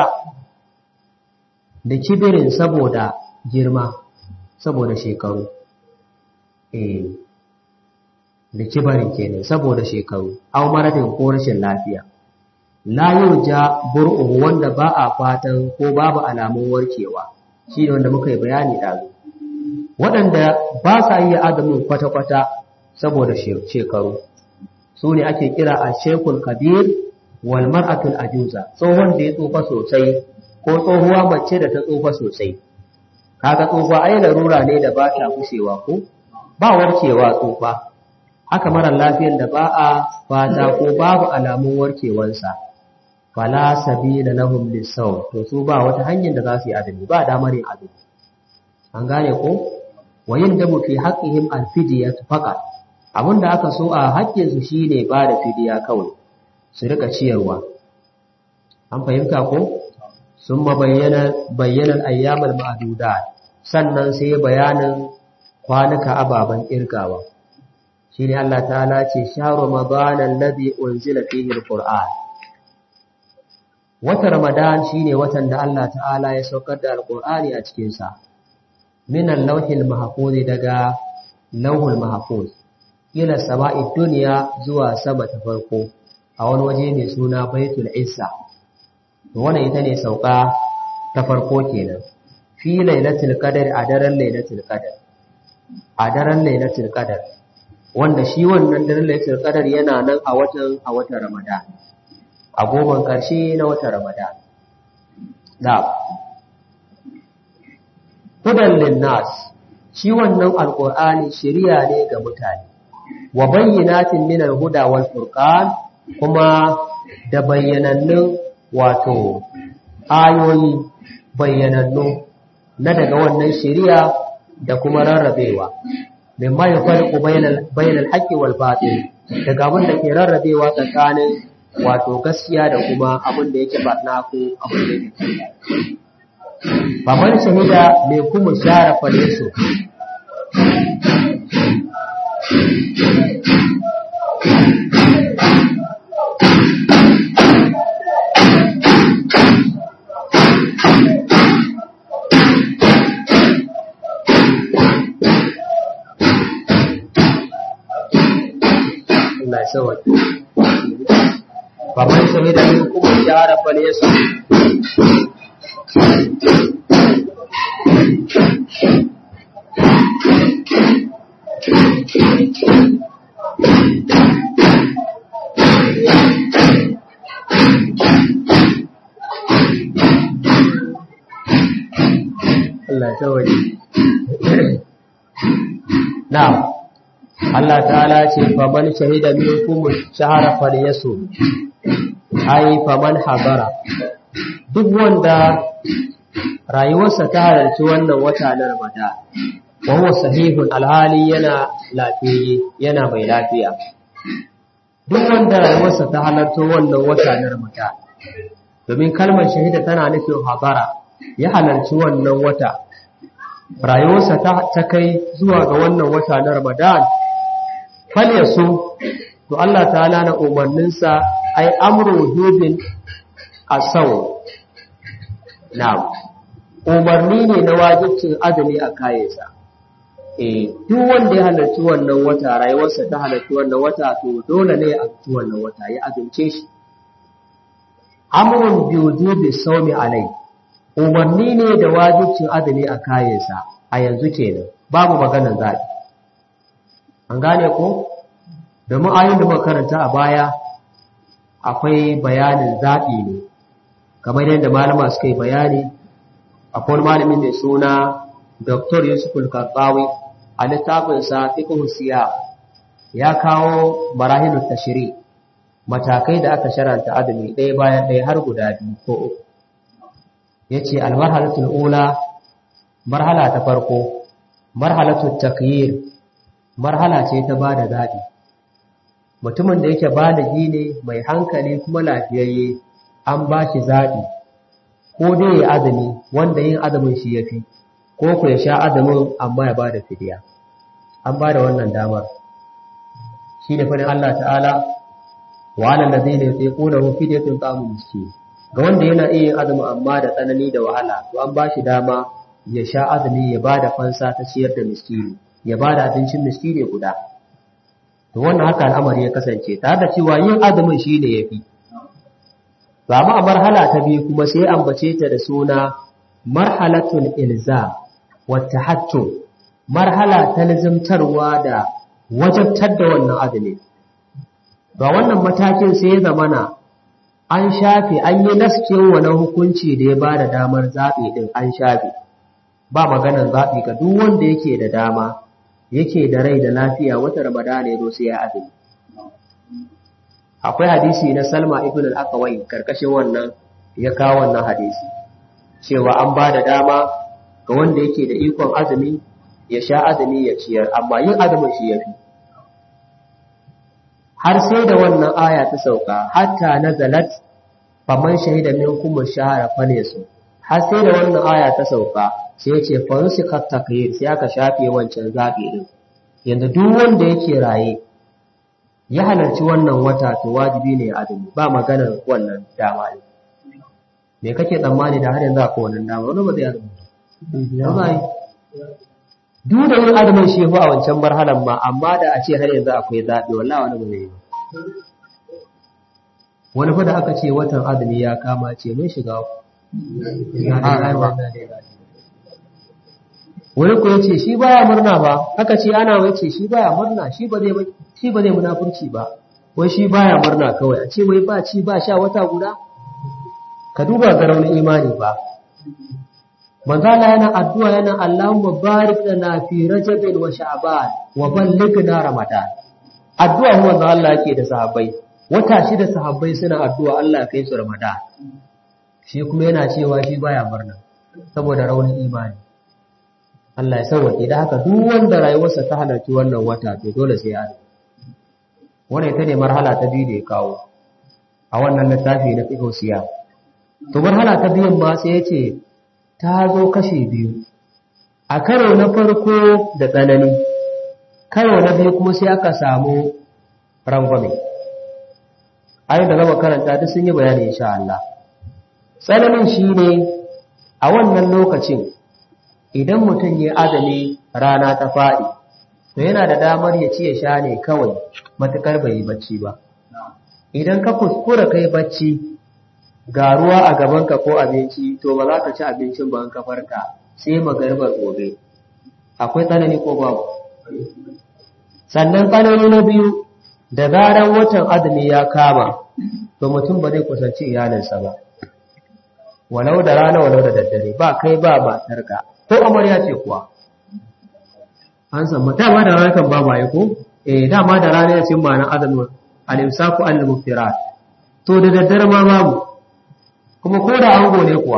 da kibirin saboda girma saboda shekaru eh da kibarin kenan saboda shekaru au maradin ko rashin lafiya la ja bur'u wanda ba a fatan ko babu alamun warkewa shi ne wanda muka yi bayani ɗazu waɗanda ba sa iya azumin kwata-kwata saboda shekaru su ne ake kira a shekul kabir wal mar'atul ajuza tsohon da ya tsufa sosai ko tsohuwa mace da ta tsufa sosai kaga tsufa ai larura ne da ba ta kushewa ko ba warkewa tsufa haka mara lafiyar da ba a fata ko babu alamun warkewansa fala sabila lahum lisaw to su ba wata hanyar da za su yi azumi ba damar yin azumi an gane ko wa yindamu fi haqqihim alfidiyat faqat abinda aka so a haƙƙin su shine ba da fidiya kawai su rika ciyarwa an fahimta ko sun bayyana bayyanan ayyamal ma'dudat sannan sai bayanin kwanuka ababen kirgawa shine Allah ta'ala ce shahru ramadan alladhi unzila fihi alquran wata ramadan shine watan da Allah ta'ala ya saukar da alqur'ani a cikin sa min al-lawhil mahfuz daga lawhul mahfuz ila sama'i dunya zuwa sama ta farko a wani waje mai suna baitul isa wannan ita ne sauka ta farko kenan fi lailatul qadar a daren lailatul qadar a daren lailatul qadar wanda shi wannan daren lailatul qadar yana nan a watan a watan ramadan a goban karshe na watan ramadan da hudan linnas shi wannan alqur'ani shari'a ne ga mutane wa bayyinatin min al-huda wal furqan kuma da bayyanannun wato ayoyi bayyanannu na daga wannan shari'a da kuma rarrabewa mimma ya farko bainal haqqi wal batil daga abin da ke rarrabewa tsakanin wato gaskiya da kuma abin da yake barna ko abin da yake Baban shahida mai kuma share faleso Allah ya sauwake. Faman shahida min kuma shahara falesu. Allah ta waje. Na'am, Allah ta'ala ce, faman shahida min kuma shahara falyasu, ai, faman habara, duk wanda rayuwarsa ta halarci wannan wata na Ramadan, wawo sahihun alhali yana lafiye, yana mai lafiya. Duk wanda rayuwarsa ta halarci wannan wata na Ramadan, domin kalmar shahida tana nufin habara, ya halarci wannan wata rayuwarsa ta kai zuwa ga wannan wata na ramadan falya so to Allah ta'ala na umarninsa ai amru hudin asau na umarni ne na wajibcin azumi a kayansa eh duk wanda ya halarci wannan wata rayuwarsa ta halarci wannan wata to dole ne a ci wannan wata ya azumce shi amrun bi wujubi sawmi alai umarni ne da wajibcin azumi a kayansa a yanzu kenan babu maganar zaɓi an gane ko domin ayin da muka karanta a baya akwai bayanin zaɓi ne kamar yadda malama suka yi bayani akwai malamin mai suna dr yusuf al-karbawi a littafinsa fiqh siya ya kawo marahilu tashri matakai da aka sharanta azumi ɗaya bayan ɗaya har guda biyu ko uku ya ce almarhalatul ula marhala ta farko marhalatul takyir marhala ce ta ba da zaɓi mutumin da yake baligi ne mai hankali kuma lafiyayye an ba shi zaɓi ko dai ya azumi wanda yin azumin shi ya fi ko ku ya sha azumin amma ya ba da fidiya an ba da wannan damar shi ne fadin Allah ta'ala wa alal ladina yutiqunahu fidyatun ta'amun miskin ga wanda yana iya yin azumi amma da tsanani da wahala to an ba shi dama ya sha azumi ya ba da fansa ta ciyar da miskini ya ba da abincin miskini guda to wannan haka al'amari ya kasance tare da cewa yin azumin shi ne ya fi ba ma a marhala ta biyu kuma sai ambace ta da suna marhalatul ilza wa tahattu marhala ta lazimtarwa da wajabtar da wannan azumi ba wannan matakin sai ya zamana an shafe an yi naskin wani hukunci da ya ba da damar zaɓi ɗin an shafe ba maganar zaɓi ga duk wanda yake da dama yake da rai da lafiya wata ramadana ya zo sai ya azumi akwai hadisi na salma ibn al-akawai karkashin wannan ya kawo wannan hadisi cewa an ba da dama ga wanda yake da ikon azumi ya sha azumi ya ciyar amma yin azumin shi ya fi har sai da wannan aya ta sauka hatta nazalat faman shahida minkum ash-shahra falyasu har sai da wannan aya ta sauka sai ya ce fansikat takyir sai aka shafe wancan zabi din yanzu duk wanda yake raye ya halarci wannan wata to wajibi ne ya azumi ba maganar wannan dama ne me kake tsammani da har yanzu akwai wannan dama wani ba zai azumi ba duk da yin azumin shi a wancan marhalan ma amma da a ce har yanzu akwai zaɓi wallahi wani ba zai yi ba wani fa da aka ce watan azumi ya kama ce mun shiga wani ko yace shi baya murna ba aka ce ana wai ce shi baya murna shi ba zai shi ba zai munafurci ba wai shi baya murna kawai a ce wai ba ci ba sha wata guda ka duba ga raunin imani ba manzo Allah yana addu'a yana Allahumma barik lana fi rajabin wa sha'ban wa ballighna ramadan addu'a manzo Allah yake da sahabbai wata shida sahabbai suna addu'a Allah ya kai su ramadan shi kuma yana cewa shi baya murna saboda raunin imani Allah ya sauke da haka duk wanda rayuwarsa ta halarci wannan wata to dole sai ya wannan ita ne marhala ta biyu da ya kawo a wannan littafi na fiqh siya to marhala ta biyun ma sai ya ce ta zo kashe biyu a karo na farko da tsanani karo na biyu kuma sai aka samu rangwame ayin da gaba karanta duk sun yi bayani insha Allah tsananin shi ne a wannan lokacin idan mutum ya azumi rana ta faɗi to yana da damar ya ci ya sha ne kawai matukar bai yi bacci ba idan ka kuskura kai bacci ga ruwa a gabanka ko abinci to ba za ka ci abincin ba ka farka sai magarbar gobe akwai tsanani ko babu sannan tsanani na biyu da zaran watan azumi ya kama to mutum ba zai kusanci iyalinsa ba walau da rana walau da daddare ba kai ba matarka ko amarya ce kuwa an san dama da rana kan ba ba ko eh dama da rana ya cin ma'anar azumin al-imsaku al-muftirat to da daddare ma babu kuma ko da ango ne kuwa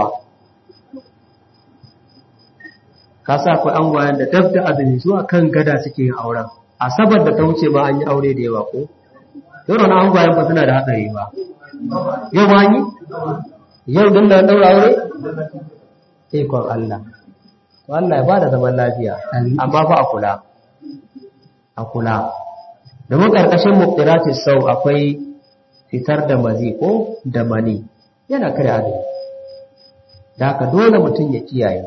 ka sa akwai angwayen da dab da azumi zuwa kan gada suke yin auren asabar da ta wuce ba an yi aure da yawa ko yau na angwayen ba suna da hatsari ba yau ba yi yau din da daura aure ikon Allah to Allah ya ba da zaman lafiya amma fa a kula a kula domin karkashin muqtiratis sau akwai fitar da mazi ko da mani yana kare azumi da haka dole mutum ya kiyaye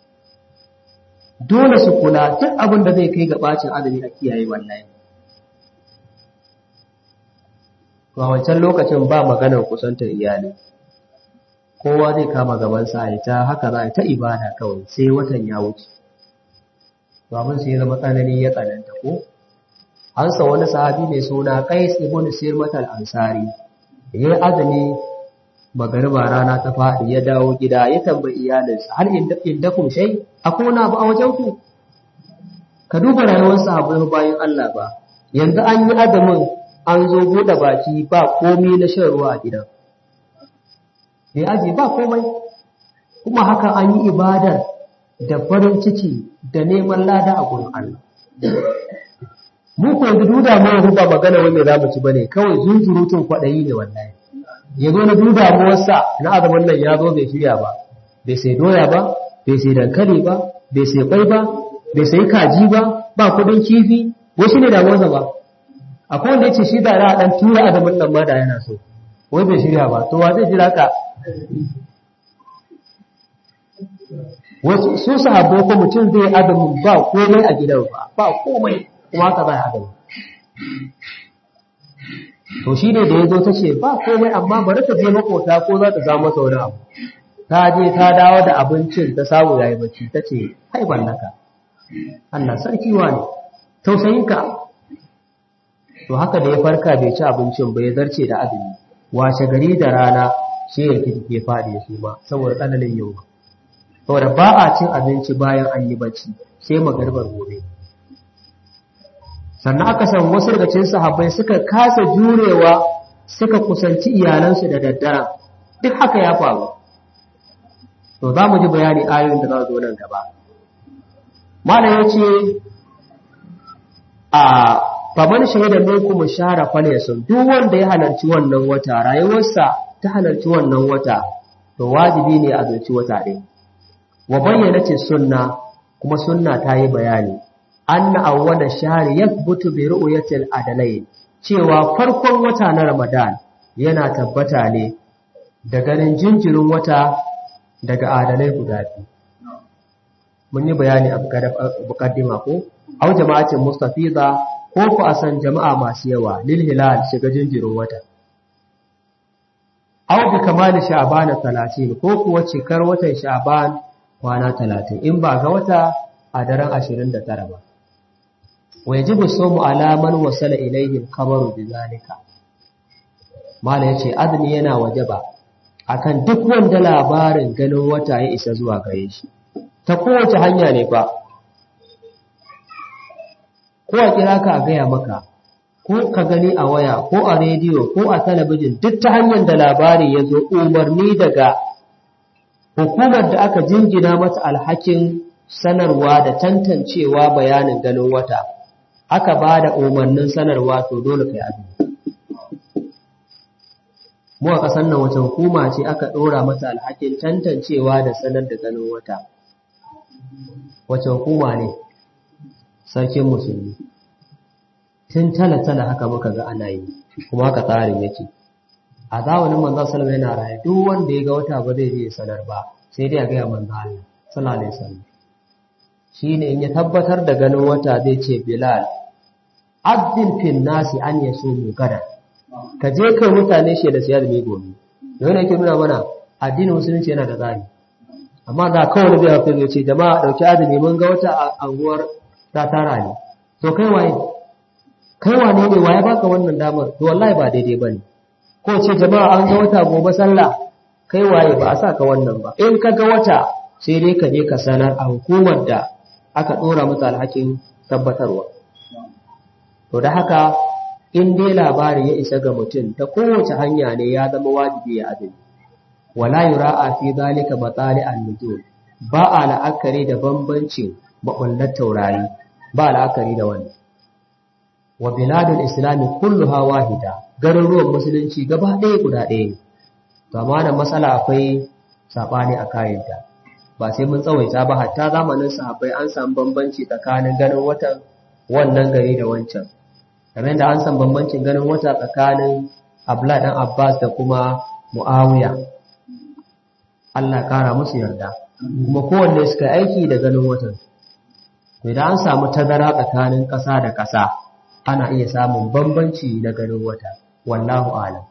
dole su kula duk abin da zai kai ga bacin azumi a kiyaye wallahi to a wancan lokacin ba maganar kusantar iyali kowa zai kama gabansa a ta haka za a ta ibada kawai sai watan ya wuce to abin sai ya zama tsanani ya tsananta ko an sa wani sahabi mai suna qais ibn sirmat al-ansari yayi azumi magariba rana ta faɗi ya dawo gida ya tambayi iyalinsa har inda kun shai akwai wani abu a wajen ku ka duba rayuwar sahabbai bayan Allah ba yanzu an yi azumin an zo buɗe baki ba komai na shan ruwa a gidan bai aje ba komai kuma haka an yi ibadar da farin ciki da neman lada a gurin Allah mu ko yanzu duda mu ruba magana wanda za mu ci bane kawai zunzurutun kwaɗayi ne wallahi ya zo na duda mu wasa na azumin nan ya zo bai shirya ba bai sai doya ba bai sai dankali ba bai sai kwai ba bai sai kaji ba ba kudin kifi wasu ne damuwarsa ba akwai wanda ya ce shi da ra'a dan tura azumin nan ma da yana so wai bai shirya ba to wa zai jira ka wasu su sahabbo ko mutum zai azumin ba komai a gidan ba ba komai kuma haka zai azumin to shi ne da ya zo ta ce ba komai amma bari ta je makota ko za ta samu masa wani abu ta je ta dawo da abincin ta samu yayi bacci ta ce hai ballaka Allah sarki wa ne tausayinka to haka da ya farka bai ci abincin ba ya zarce da azumi washe gari da rana shi ya ke faɗi su ma saboda tsananin yau saboda ba a cin abinci bayan an yi bacci sai magarbar gobe sannan aka san wasu daga cikin sahabbai suka kasa jurewa suka kusanci iyalansu da daddara duk haka ya faru to za mu ji bayani ayoyin da za zo nan gaba malam ya ce a faman shahida minkum shahara falyasun duk wanda ya halarci wannan wata rayuwarsa ta halarci wannan wata to wajibi ne a zuci wata ɗin wa bayyana ce sunna kuma sunna ta yi bayani anna awwala shahri yathbutu bi ru'yatil adalain cewa farkon wata na Ramadan yana tabbata ne da ganin jinjirin wata daga adalai guda biyu mun yi bayani a mukaddima ko au jama'atin mustafiza ko ku a san jama'a masu yawa lil hilal shiga jinjirin wata au bi kamali sha'ban 30 ko kuwa cikar watan sha'ban kwana 30 in ba ga wata a daren 29 ba wajibu somu alaman wasala ilayhim khabaru bizalika mala yace azumi yana wajaba akan duk wanda labarin ganin wata ya isa zuwa gare shi ta kowace hanya ne ba ko a kira ka a gaya maka ko ka gani a waya ko a rediyo ko a talabijin duk ta hanyar da labari ya zo umarni daga hukumar da aka jingina mata alhakin sanarwa da tantancewa bayanin ganin wata aka ba da umarnin sanarwa to dole kai azumi mu a ƙasar nan wace hukuma ce aka ɗora mata alhakin tantancewa da sanar da ganin wata wace hukuma ne sarkin musulmi tun tala-tala haka muka ga ana yi kuma haka tsarin yake a zamanin manzan salama yana raye duk wanda ya ga wata ba zai je sanar ba sai dai a gaya manzan Allah sallallahu alaihi wasallam shine in ya tabbatar da ganin wata zai ce Bilal addin fil nasi an yasumu gada ka je kai mutane shi da siyar mai gobe yana yake nuna mana addinin musulunci yana da tsari amma da kawai bai hafi ya ce jama'a dauki azumi mun ga wata anguwar ta tara ne to kai waye kai wane ne waye baka wannan damar to wallahi ba daidai bane ko ce jama'a an ga wata gobe sallah kai waye ba a sa ka wannan ba in ka ga wata sai dai ka je ka sanar a hukumar da aka dora mata alhakin tabbatarwa to da haka in dai labari ya isa ga mutum ta kowace hanya ne ya zama wajibi ya azumi wala yura'a fi zalika matali an-nujum ba a la'akari da bambancin makullar taurari ba la'akari da wannan wa biladul islami kulluha wahida garuruwan musulunci gaba ɗaya guda ɗaya ne to amma nan matsala akwai sabani a kayanta ba sai mun tsawaita ba hatta zamanin sahabbai an samu bambanci tsakanin ganin watan wannan gari da wancan kamar da an san bambancin ganin wata tsakanin Abdullah dan Abbas da kuma Muawiya Allah kara musu yarda kuma kowanne suka aiki da ganin watan to idan an samu tazara tsakanin ƙasa da ƙasa ana iya samun bambanci na ganin wata wallahu a'lam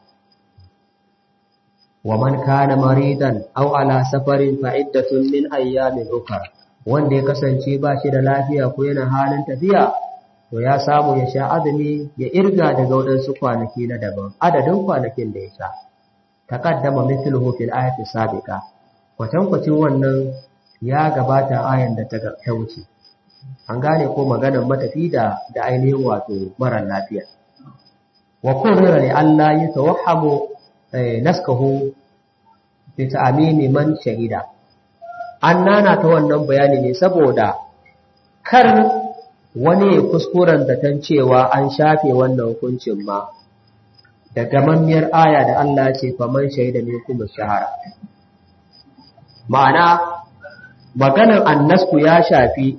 wa man kana maridan aw ala safarin fa iddatun min ayyamin ukhra wanda ya kasance ba shi da lafiya ko yana halin tafiya to ya samu ya sha azumi ya irga daga wadansu kwanaki na daban adadin kwanakin da ya sha taqaddama mithluhu fil ayati sabiqa kwatankwacin wannan ya gabata ayan da ta wuce an gane ko maganar matafi da da ainihin wato mara lafiya wa kurra li Allah ya tawahhamu naskahu bi ta'mini man shahida an nana ta wannan bayani ne saboda kar wani ya kuskuren zaton cewa an shafe wannan hukuncin ma da gamammiyar aya da Allah ce faman shahida ne kuma shahara ma'ana maganar annasku ya shafi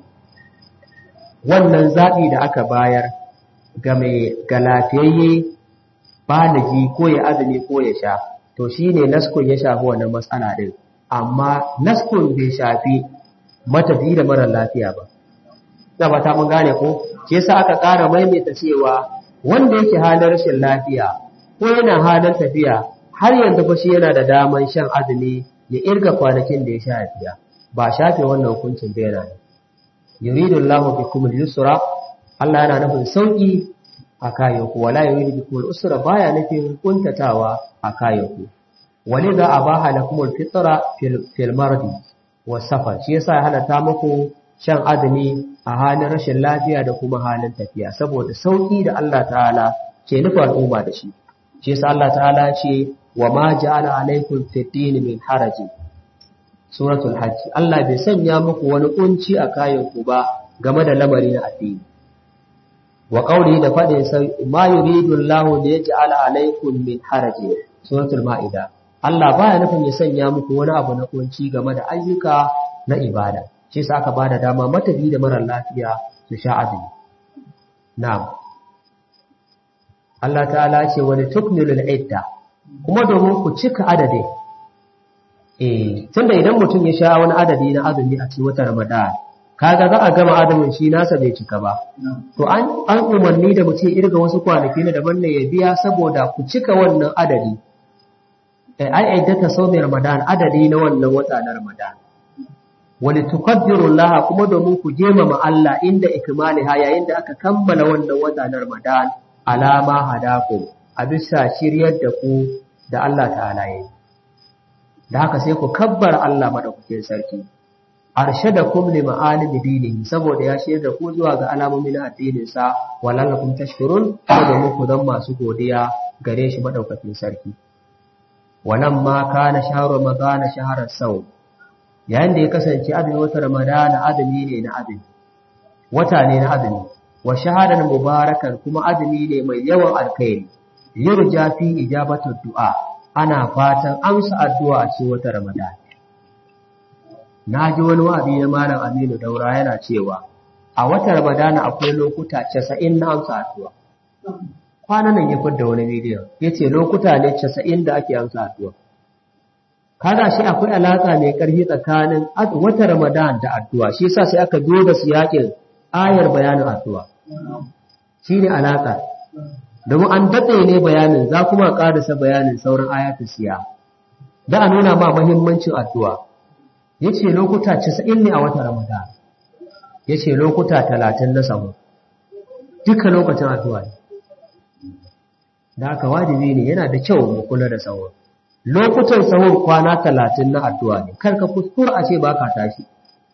wannan zaɓi da aka bayar ga mai ga lafiyayye baligi ko ya azumi ko ya sha to shi ne naskun ya shafi wannan matsala ɗin amma naskun bai shafi matafi da mara lafiya ba da ba ta mun gane ko ke sa aka ƙara maimaita cewa wanda yake halin rashin lafiya ko yana halin tafiya har yanzu fa shi yana da daman shan azumi ya irga kwanakin da ya sha biya ba shafe wannan hukuncin bai yana yuridu Allahu bikum al-yusra Allah yana nufin sauki a kayanku wala yuridu bikum al-usra baya nufin kuntatawa a kayanku walidha abaha lakum al-fitra fil mardi was safar shi yasa ya halatta muku shan azumi a halin rashin lafiya da kuma halin tafiya saboda sauki da Allah ta'ala ke nufa al'umma da shi shi yasa Allah ta'ala ce wa ma ja'ala alaykum fid-din min harajin suratul hajj Allah bai sanya muku wani kunci a kayanku ba game da lamari na addini wa qawli da fadin sai ma yuridu Allah li yaj'ala alaykum min harajin suratul maida Allah baya nufin ya sanya muku wani abu na kunci game da ayyuka na ibada shi yasa aka bada dama matabi da mara lafiya su sha azumi na'am Allah ta'ala ce wani tukmilul idda kuma domin ku cika adadin eh tunda idan mutum ya sha wani adadi na azumi a cikin watan Ramadan kaga za a gama azumin shi nasa bai cika ba to an an umarni da mutum irga wasu kwanaki na daban ne ya biya saboda ku cika wannan adadi eh ai aidata sawmi Ramadan adadi na wannan wata na Ramadan wani tukaddiru Allah kuma domin ku gemama Allah inda ikmaliha yayin da aka kammala wannan wata na Ramadan alama hadakum a bisa shiryar da ku da Allah ta'ala yi da haka sai ku kabbar Allah madaukakin sarki arshadakum li ma'alimi dinihi saboda ya shirya da ku zuwa ga alamomin addinin sa walallakum tashkurun domin ku zan masu godiya gare shi madaukakin sarki walan ma kana shahru ramadana shahrar sau yayin da ya kasance azumi wata ramadana azumi ne na azumi wata ne na azumi wa shahadan mubarakan kuma azumi ne mai yawan alkhairi yurja fi ijabatu du'a ana fatan amsa addu'a a cikin wata Ramadan. Na ji wani wa'azi na Malam Aminu Daura yana cewa, a wata Ramadan akwai lokuta casa'in na amsa addu'a. Kwanan nan ya fidda wani bidiyon, ya ce lokuta ne casa'in da ake amsa addu'a. Kaga shi akwai alaƙa mai ƙarfi tsakanin wata Ramadan da addu'a, shi sa sai aka zo da siyaƙin ayar bayanin addu'a. Shi ne alaƙa. domin an datse ne bayanin za kuma ƙarasa bayanin sauran ayatun siya da a nuna ma mahimmancin addu'a ya ce lokuta 90 ne a wata ramadan ya ce lokuta 30 na samu duka lokacin addu'a ne da aka wajibi ne yana da kyau mu kula da sahur lokutan sahur kwana 30 na addu'a ne kar ka kuskura a ce ba ka tashi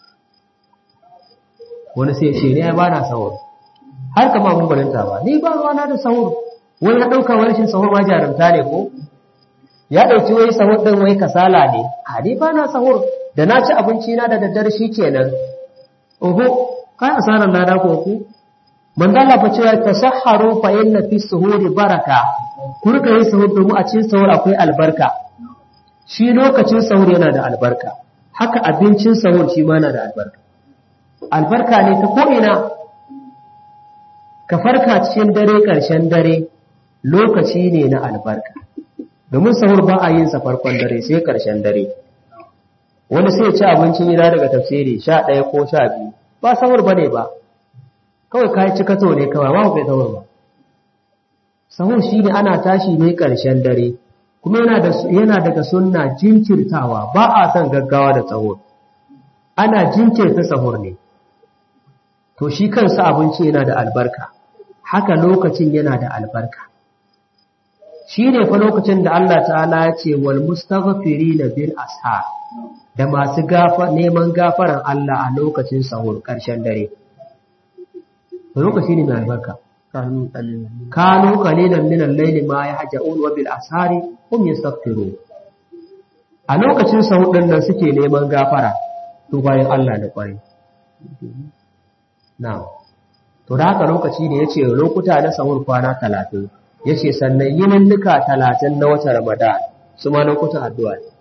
wani sai ce ne ba na sahur har ka ma mun gwaninta ba ni ba ruwana da sahur wani ya ɗauka wani shi sahur ma jarumta ne ko ya ɗauki wai sahur ɗin wai kasala ne a ni ba na sahur da na ci abinci na da daddare shi kenan oho kai asarar lada ko ku manzo Allah fa cewa tasahharu fa inna fi suhuri baraka ku rika yin sahur domin a cikin sahur akwai albarka shi lokacin sahur yana da albarka haka abincin sahur shi ma yana da albarka albarka ne ta ko ina ka farka cikin dare ƙarshen dare lokaci ne na albarka domin sahur ba a yin sa farkon dare sai ƙarshen dare wani sai ci abincin gida daga tafsiri sha ɗaya ko sha biyu ba sahur ba ne ba kawai ka ci kato ne kawai ma kai sahur ba sahur shi ne ana tashi ne ƙarshen dare kuma yana daga sunna jinkirtawa ba a son gaggawa da sahur ana jinkirta sahur ne to shi kansa abinci yana da albarka haka lokacin yana da albarka shi ne fa lokacin da Allah ta'ala ya ce wal mustaghfirina bil ashar da masu gafa neman gafaran Allah a lokacin sahur ƙarshen dare lokaci ne mai albarka kanu qalilan min al-layli ma yahja'un wa bil ashari hum yastaghfirun a lokacin sahur din nan suke neman gafara to bayan Allah da kwarai na'am to da haka lokaci ne yace lokuta na sahur kwana 30 yace sannan yininnika 30 na watan Ramadan su ma lokutan addu'a ne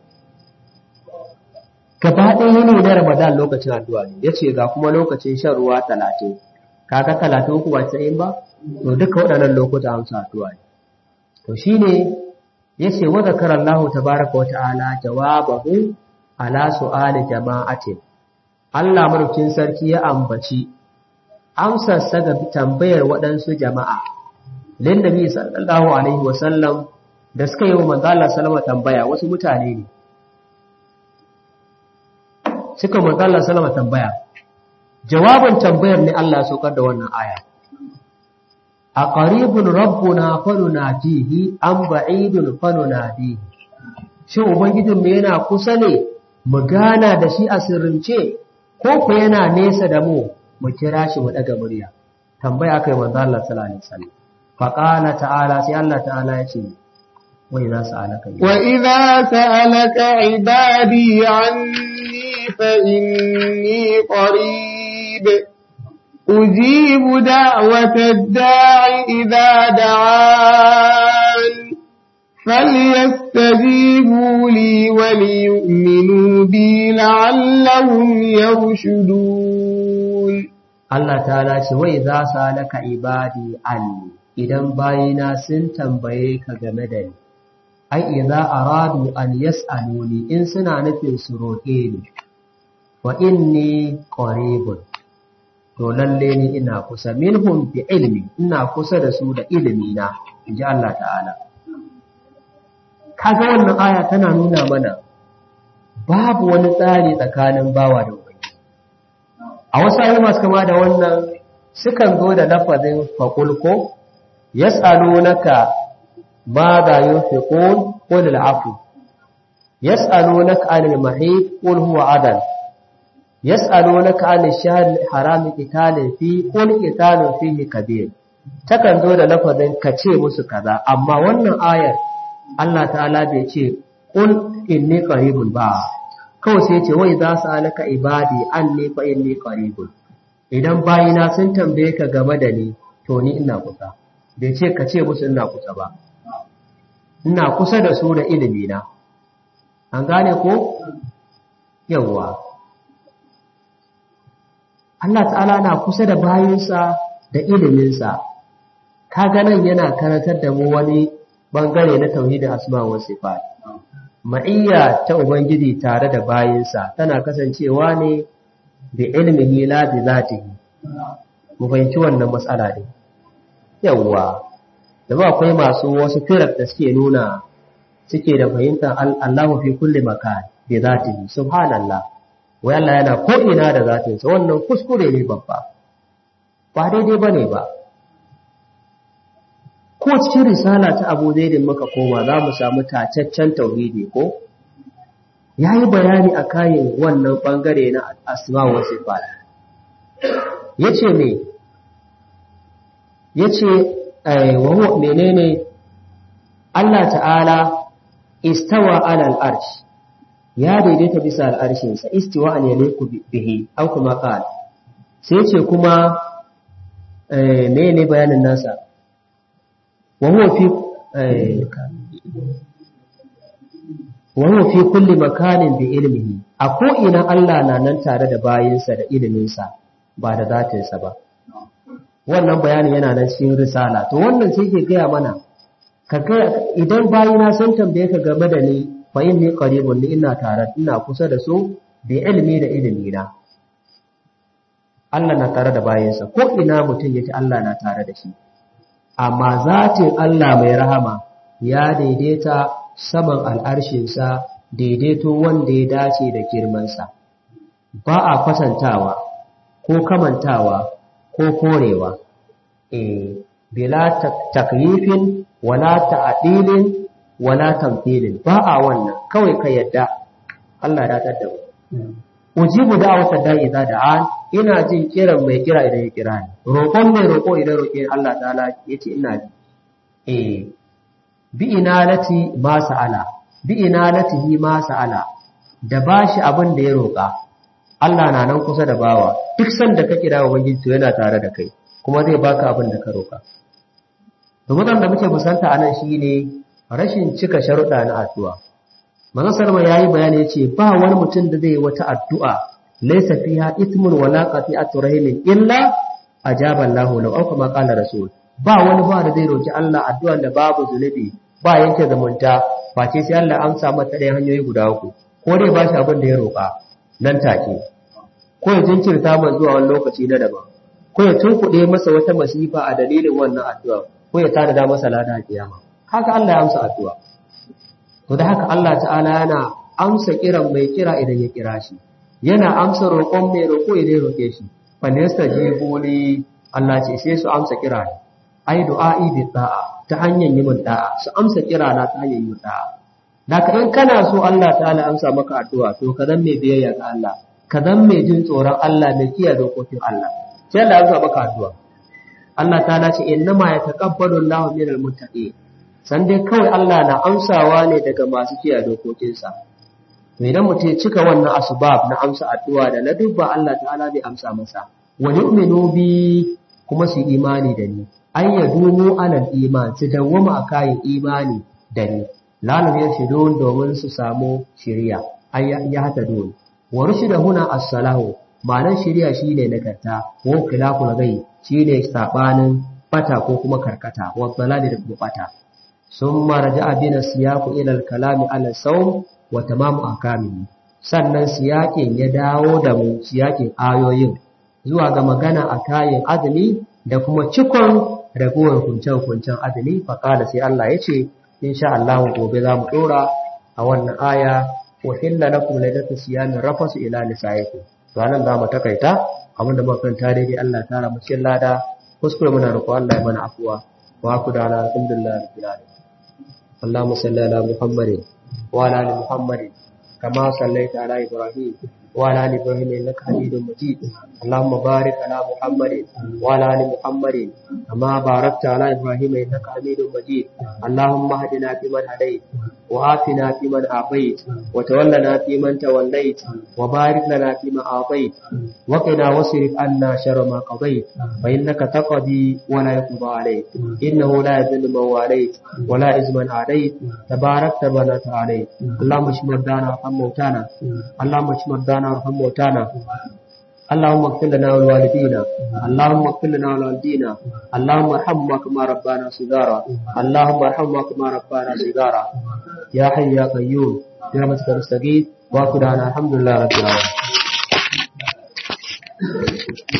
gaba ɗaya yini na Ramadan lokacin addu'a ne yace ga kuma lokacin shan ruwa 30 kaga 30 uku ba sai ba to duka waɗannan lokuta amsa addu'a ne to shine yace wa zakara Allah tabaaraka wa ta'ala jawabahu ala su'ali jama'atin Allah mulkin sarki ya ambaci amsarsa ga tambayar waɗansu jama'a lin nabi sallallahu alaihi wasallam da suka yi wa manzo Allah sallama tambaya wasu mutane ne suka manzo Allah sallama tambaya jawabin tambayar ne Allah ya saukar da wannan aya a qaribun rabbuna fanunadihi am ba'idun fanunadihi shin ubangijin mu yana kusa ne mu gana da shi a sirrince ko ku yana nesa da mu mu kira shi mu daga murya tambaya kai manzo Allah sallallahu alaihi wasallam fa qala ta'ala sai Allah ta'ala ya ce wa idza sa'alaka wa idza sa'alaka ibadi anni fa inni qarib ujibu da'wata ad-da'i idza da'an فليستجيبوا لي وليؤمنوا بي لعلهم يرشدون Allah ta'ala ce wai za su halaka ibadi anni idan bayina sun tambaye ka game da ni ai idza aradu an yas'aluni in suna nufin su roƙe ni wa inni qaribun to lalle ni ina kusa minhum bi ilmi ina kusa da su da ilimi na inji Allah ta'ala kaga wannan aya tana nuna mana babu wani tsari tsakanin bawa da ubangi a wasu ayoyi masu kama da wannan sukan zo da lafazin fakulko yas'alunaka ma za yunfiqun qul al'afu yas'alunaka 'anil mahid qul huwa adan yas'alunaka 'anil shahril haram qitalin fi qul qitalun fihi kabir takan zo da lafazin kace musu kaza amma wannan ayar Allah ta'ala bai ce qul inni qaribun ba kawai sai ce wai za su alaka ibadi anni fa inni qaribun idan bayina sun tambaye ka game da ni to ni ina kusa bai ce ka ce musu ina kusa ba ina kusa da su da ilimi na an gane ko yawwa Allah ta'ala na kusa da bayinsa da iliminsa kaga nan yana karantar da mu wani bangare na tauhidin asma wa sifat ma'iyya ta ubangiji tare da bayinsa tana kasancewa ne da ilmihi la bi zatihi mu fahimci wannan matsala ne yawwa da ba akwai masu wasu firar da suke nuna suke da fahimtar Allahu fi kulli makan bi zatihi subhanallah wai Allah yana ko ina da zatinsa wannan kuskure ne babba ba daidai bane ba ko cikin risala ta Abu Zaidin muka koma za mu samu tacaccen tauhidi ko yayi bayani a kayan wannan bangare na asma wa sifat yace me yace wa huwa menene Allah ta'ala istawa ala al-arsh ya daidaita bisa al-arshin sa istiwa an yaliku bihi aw kuma qala sai ce kuma eh menene bayanin nasa wa huwa fi wa huwa fi kulli makanin bi ilmihi a ko ina Allah na nan tare da bayinsa da iliminsa ba da zatinsa ba wannan bayanin yana nan cikin risala to wannan sai ke gaya mana kaga idan bayina sun tambaye ka game da ni fa inni qaribun ni ina tare ina kusa da su bi ilmi da ilimi na Allah na tare da bayinsa ko ina mutum yake Allah na tare da shi amma zatin Allah mai rahama ya daidaita saman al'arshinsa daidaito wanda ya dace da girmansa ba a kwatantawa ko kamantawa ko korewa eh bila takyifin wala ta'dilin wala tamthilin ba a wannan kawai ka yadda Allah ya datar da mu ujibu da'wata da'i idza da'an ina jin kiran mai kira idan ya kira ni roƙon mai roƙo idan roƙe Allah ta'ala yace ina ji eh bi inalati ma sa'ala bi inalatihi ma sa'ala da bashi abin da ya roƙa Allah na nan kusa da bawa duk sanda ka kira ubangiji to yana tare da kai kuma zai baka abin da ka roƙa to mutan da muke musanta anan shine rashin cika sharuɗa na addu'a manzon sallallahu yayi bayani yace ba wani mutum da zai yi wata addu'a laysa fiha ithmun wala qati'atu rahimin illa ajaba Allahu lahu aw kama qala rasul ba wani ba da zai roki Allah addu'a da babu zunubi ba yanke zumunta face sai Allah amsa mata ɗayan hanyoyi guda uku ko dai ba shi abin da ya roƙa nan take ko ya jinkirta man zuwa wani lokaci na daban ko ya tunkuɗe masa wata masifa a dalilin wannan addu'a ko ya tada masa lada a kiyama haka Allah ya amsa addu'a to da haka Allah ta'ala yana amsa kiran mai kira idan ya kira shi yana amsa roƙon mai roƙo idan ya roƙe shi fa yastajibu li Allah ce sai su amsa kira ne ai du'a'i bi ta'a ta hanyar yi mun da'a su amsa kira na ta hanyar yi mun da'a Daka in kana so Allah ta'ala amsa maka addu'a to ka zan mai biyayya ga Allah ka zan mai jin tsoron Allah mai kiyaye dokokin Allah sai Allah amsa maka addu'a Allah ta'ala ce innama yataqabbalu Allahu minal muttaqin san dai kawai Allah na amsawa ne daga masu kiyaye dokokinsa to idan mutum ya cika wannan asbab na amsa addu'a da na dubba Allah ta'ala zai amsa masa wa yu'minu bi kuma su imani da ni ay yadumu alal iman su dawwama a kayan imani da ni lalu ya shidon domin su samu shiriya ay ya hata don wa rushida huna as-salahu ma'anar shiriya shine nagarta ko khilaful gai shine sabanin fata ko kuma karkata wa dalali da kuma fata ثم رجع بنا السياق إلى الكلام على الصوم وتمام أحكامه sannan siyakin ya dawo da mu siyakin ayoyin zuwa ga magana a kayan azumi da kuma cikon ragowar hukunce-hukuncen azumi faƙada sai Allah ya ce insha Allah gobe za mu ɗora a wannan aya wa hilla lakum laylatu siyamin rafasu ila nisaikum to anan za mu takaita abinda muka kanta daidai Allah ta ra mu cikin lada kuskure muna roƙo Allah ya mana afuwa wa ku da alhamdulillah rabbil alamin اللهم صل على محمد وعلى ال محمد كما صليت على ابراهيم وعلى ال ابراهيم انك حميد مجيد اللهم بارك على محمد وعلى ال محمد كما باركت على ابراهيم انك حميد مجيد اللهم اهدنا فيمن هديت وآتنا فيمن عافيت وتولنا فيمن توليت وبارك لنا فيما أعطيت وقنا واصرف عنا شر ما قضيت فإنك تقضي ولا يقضى عليك إنه لا يذل من واليت ولا عز من عليت تبارك ربنا عليك اللهم اشف مرضانا وارحم موتانا اللهم اشف مرضانا وارحم موتانا اللهم اغفر لنا ولوالدينا اللهم اغفر لنا ولوالدينا اللهم ارحمنا كما ربانا صغارا اللهم ارحمنا كما ربانا صغارا يا حي يا قيوم برحمتك نستغيث واخر الحمد لله رب العالمين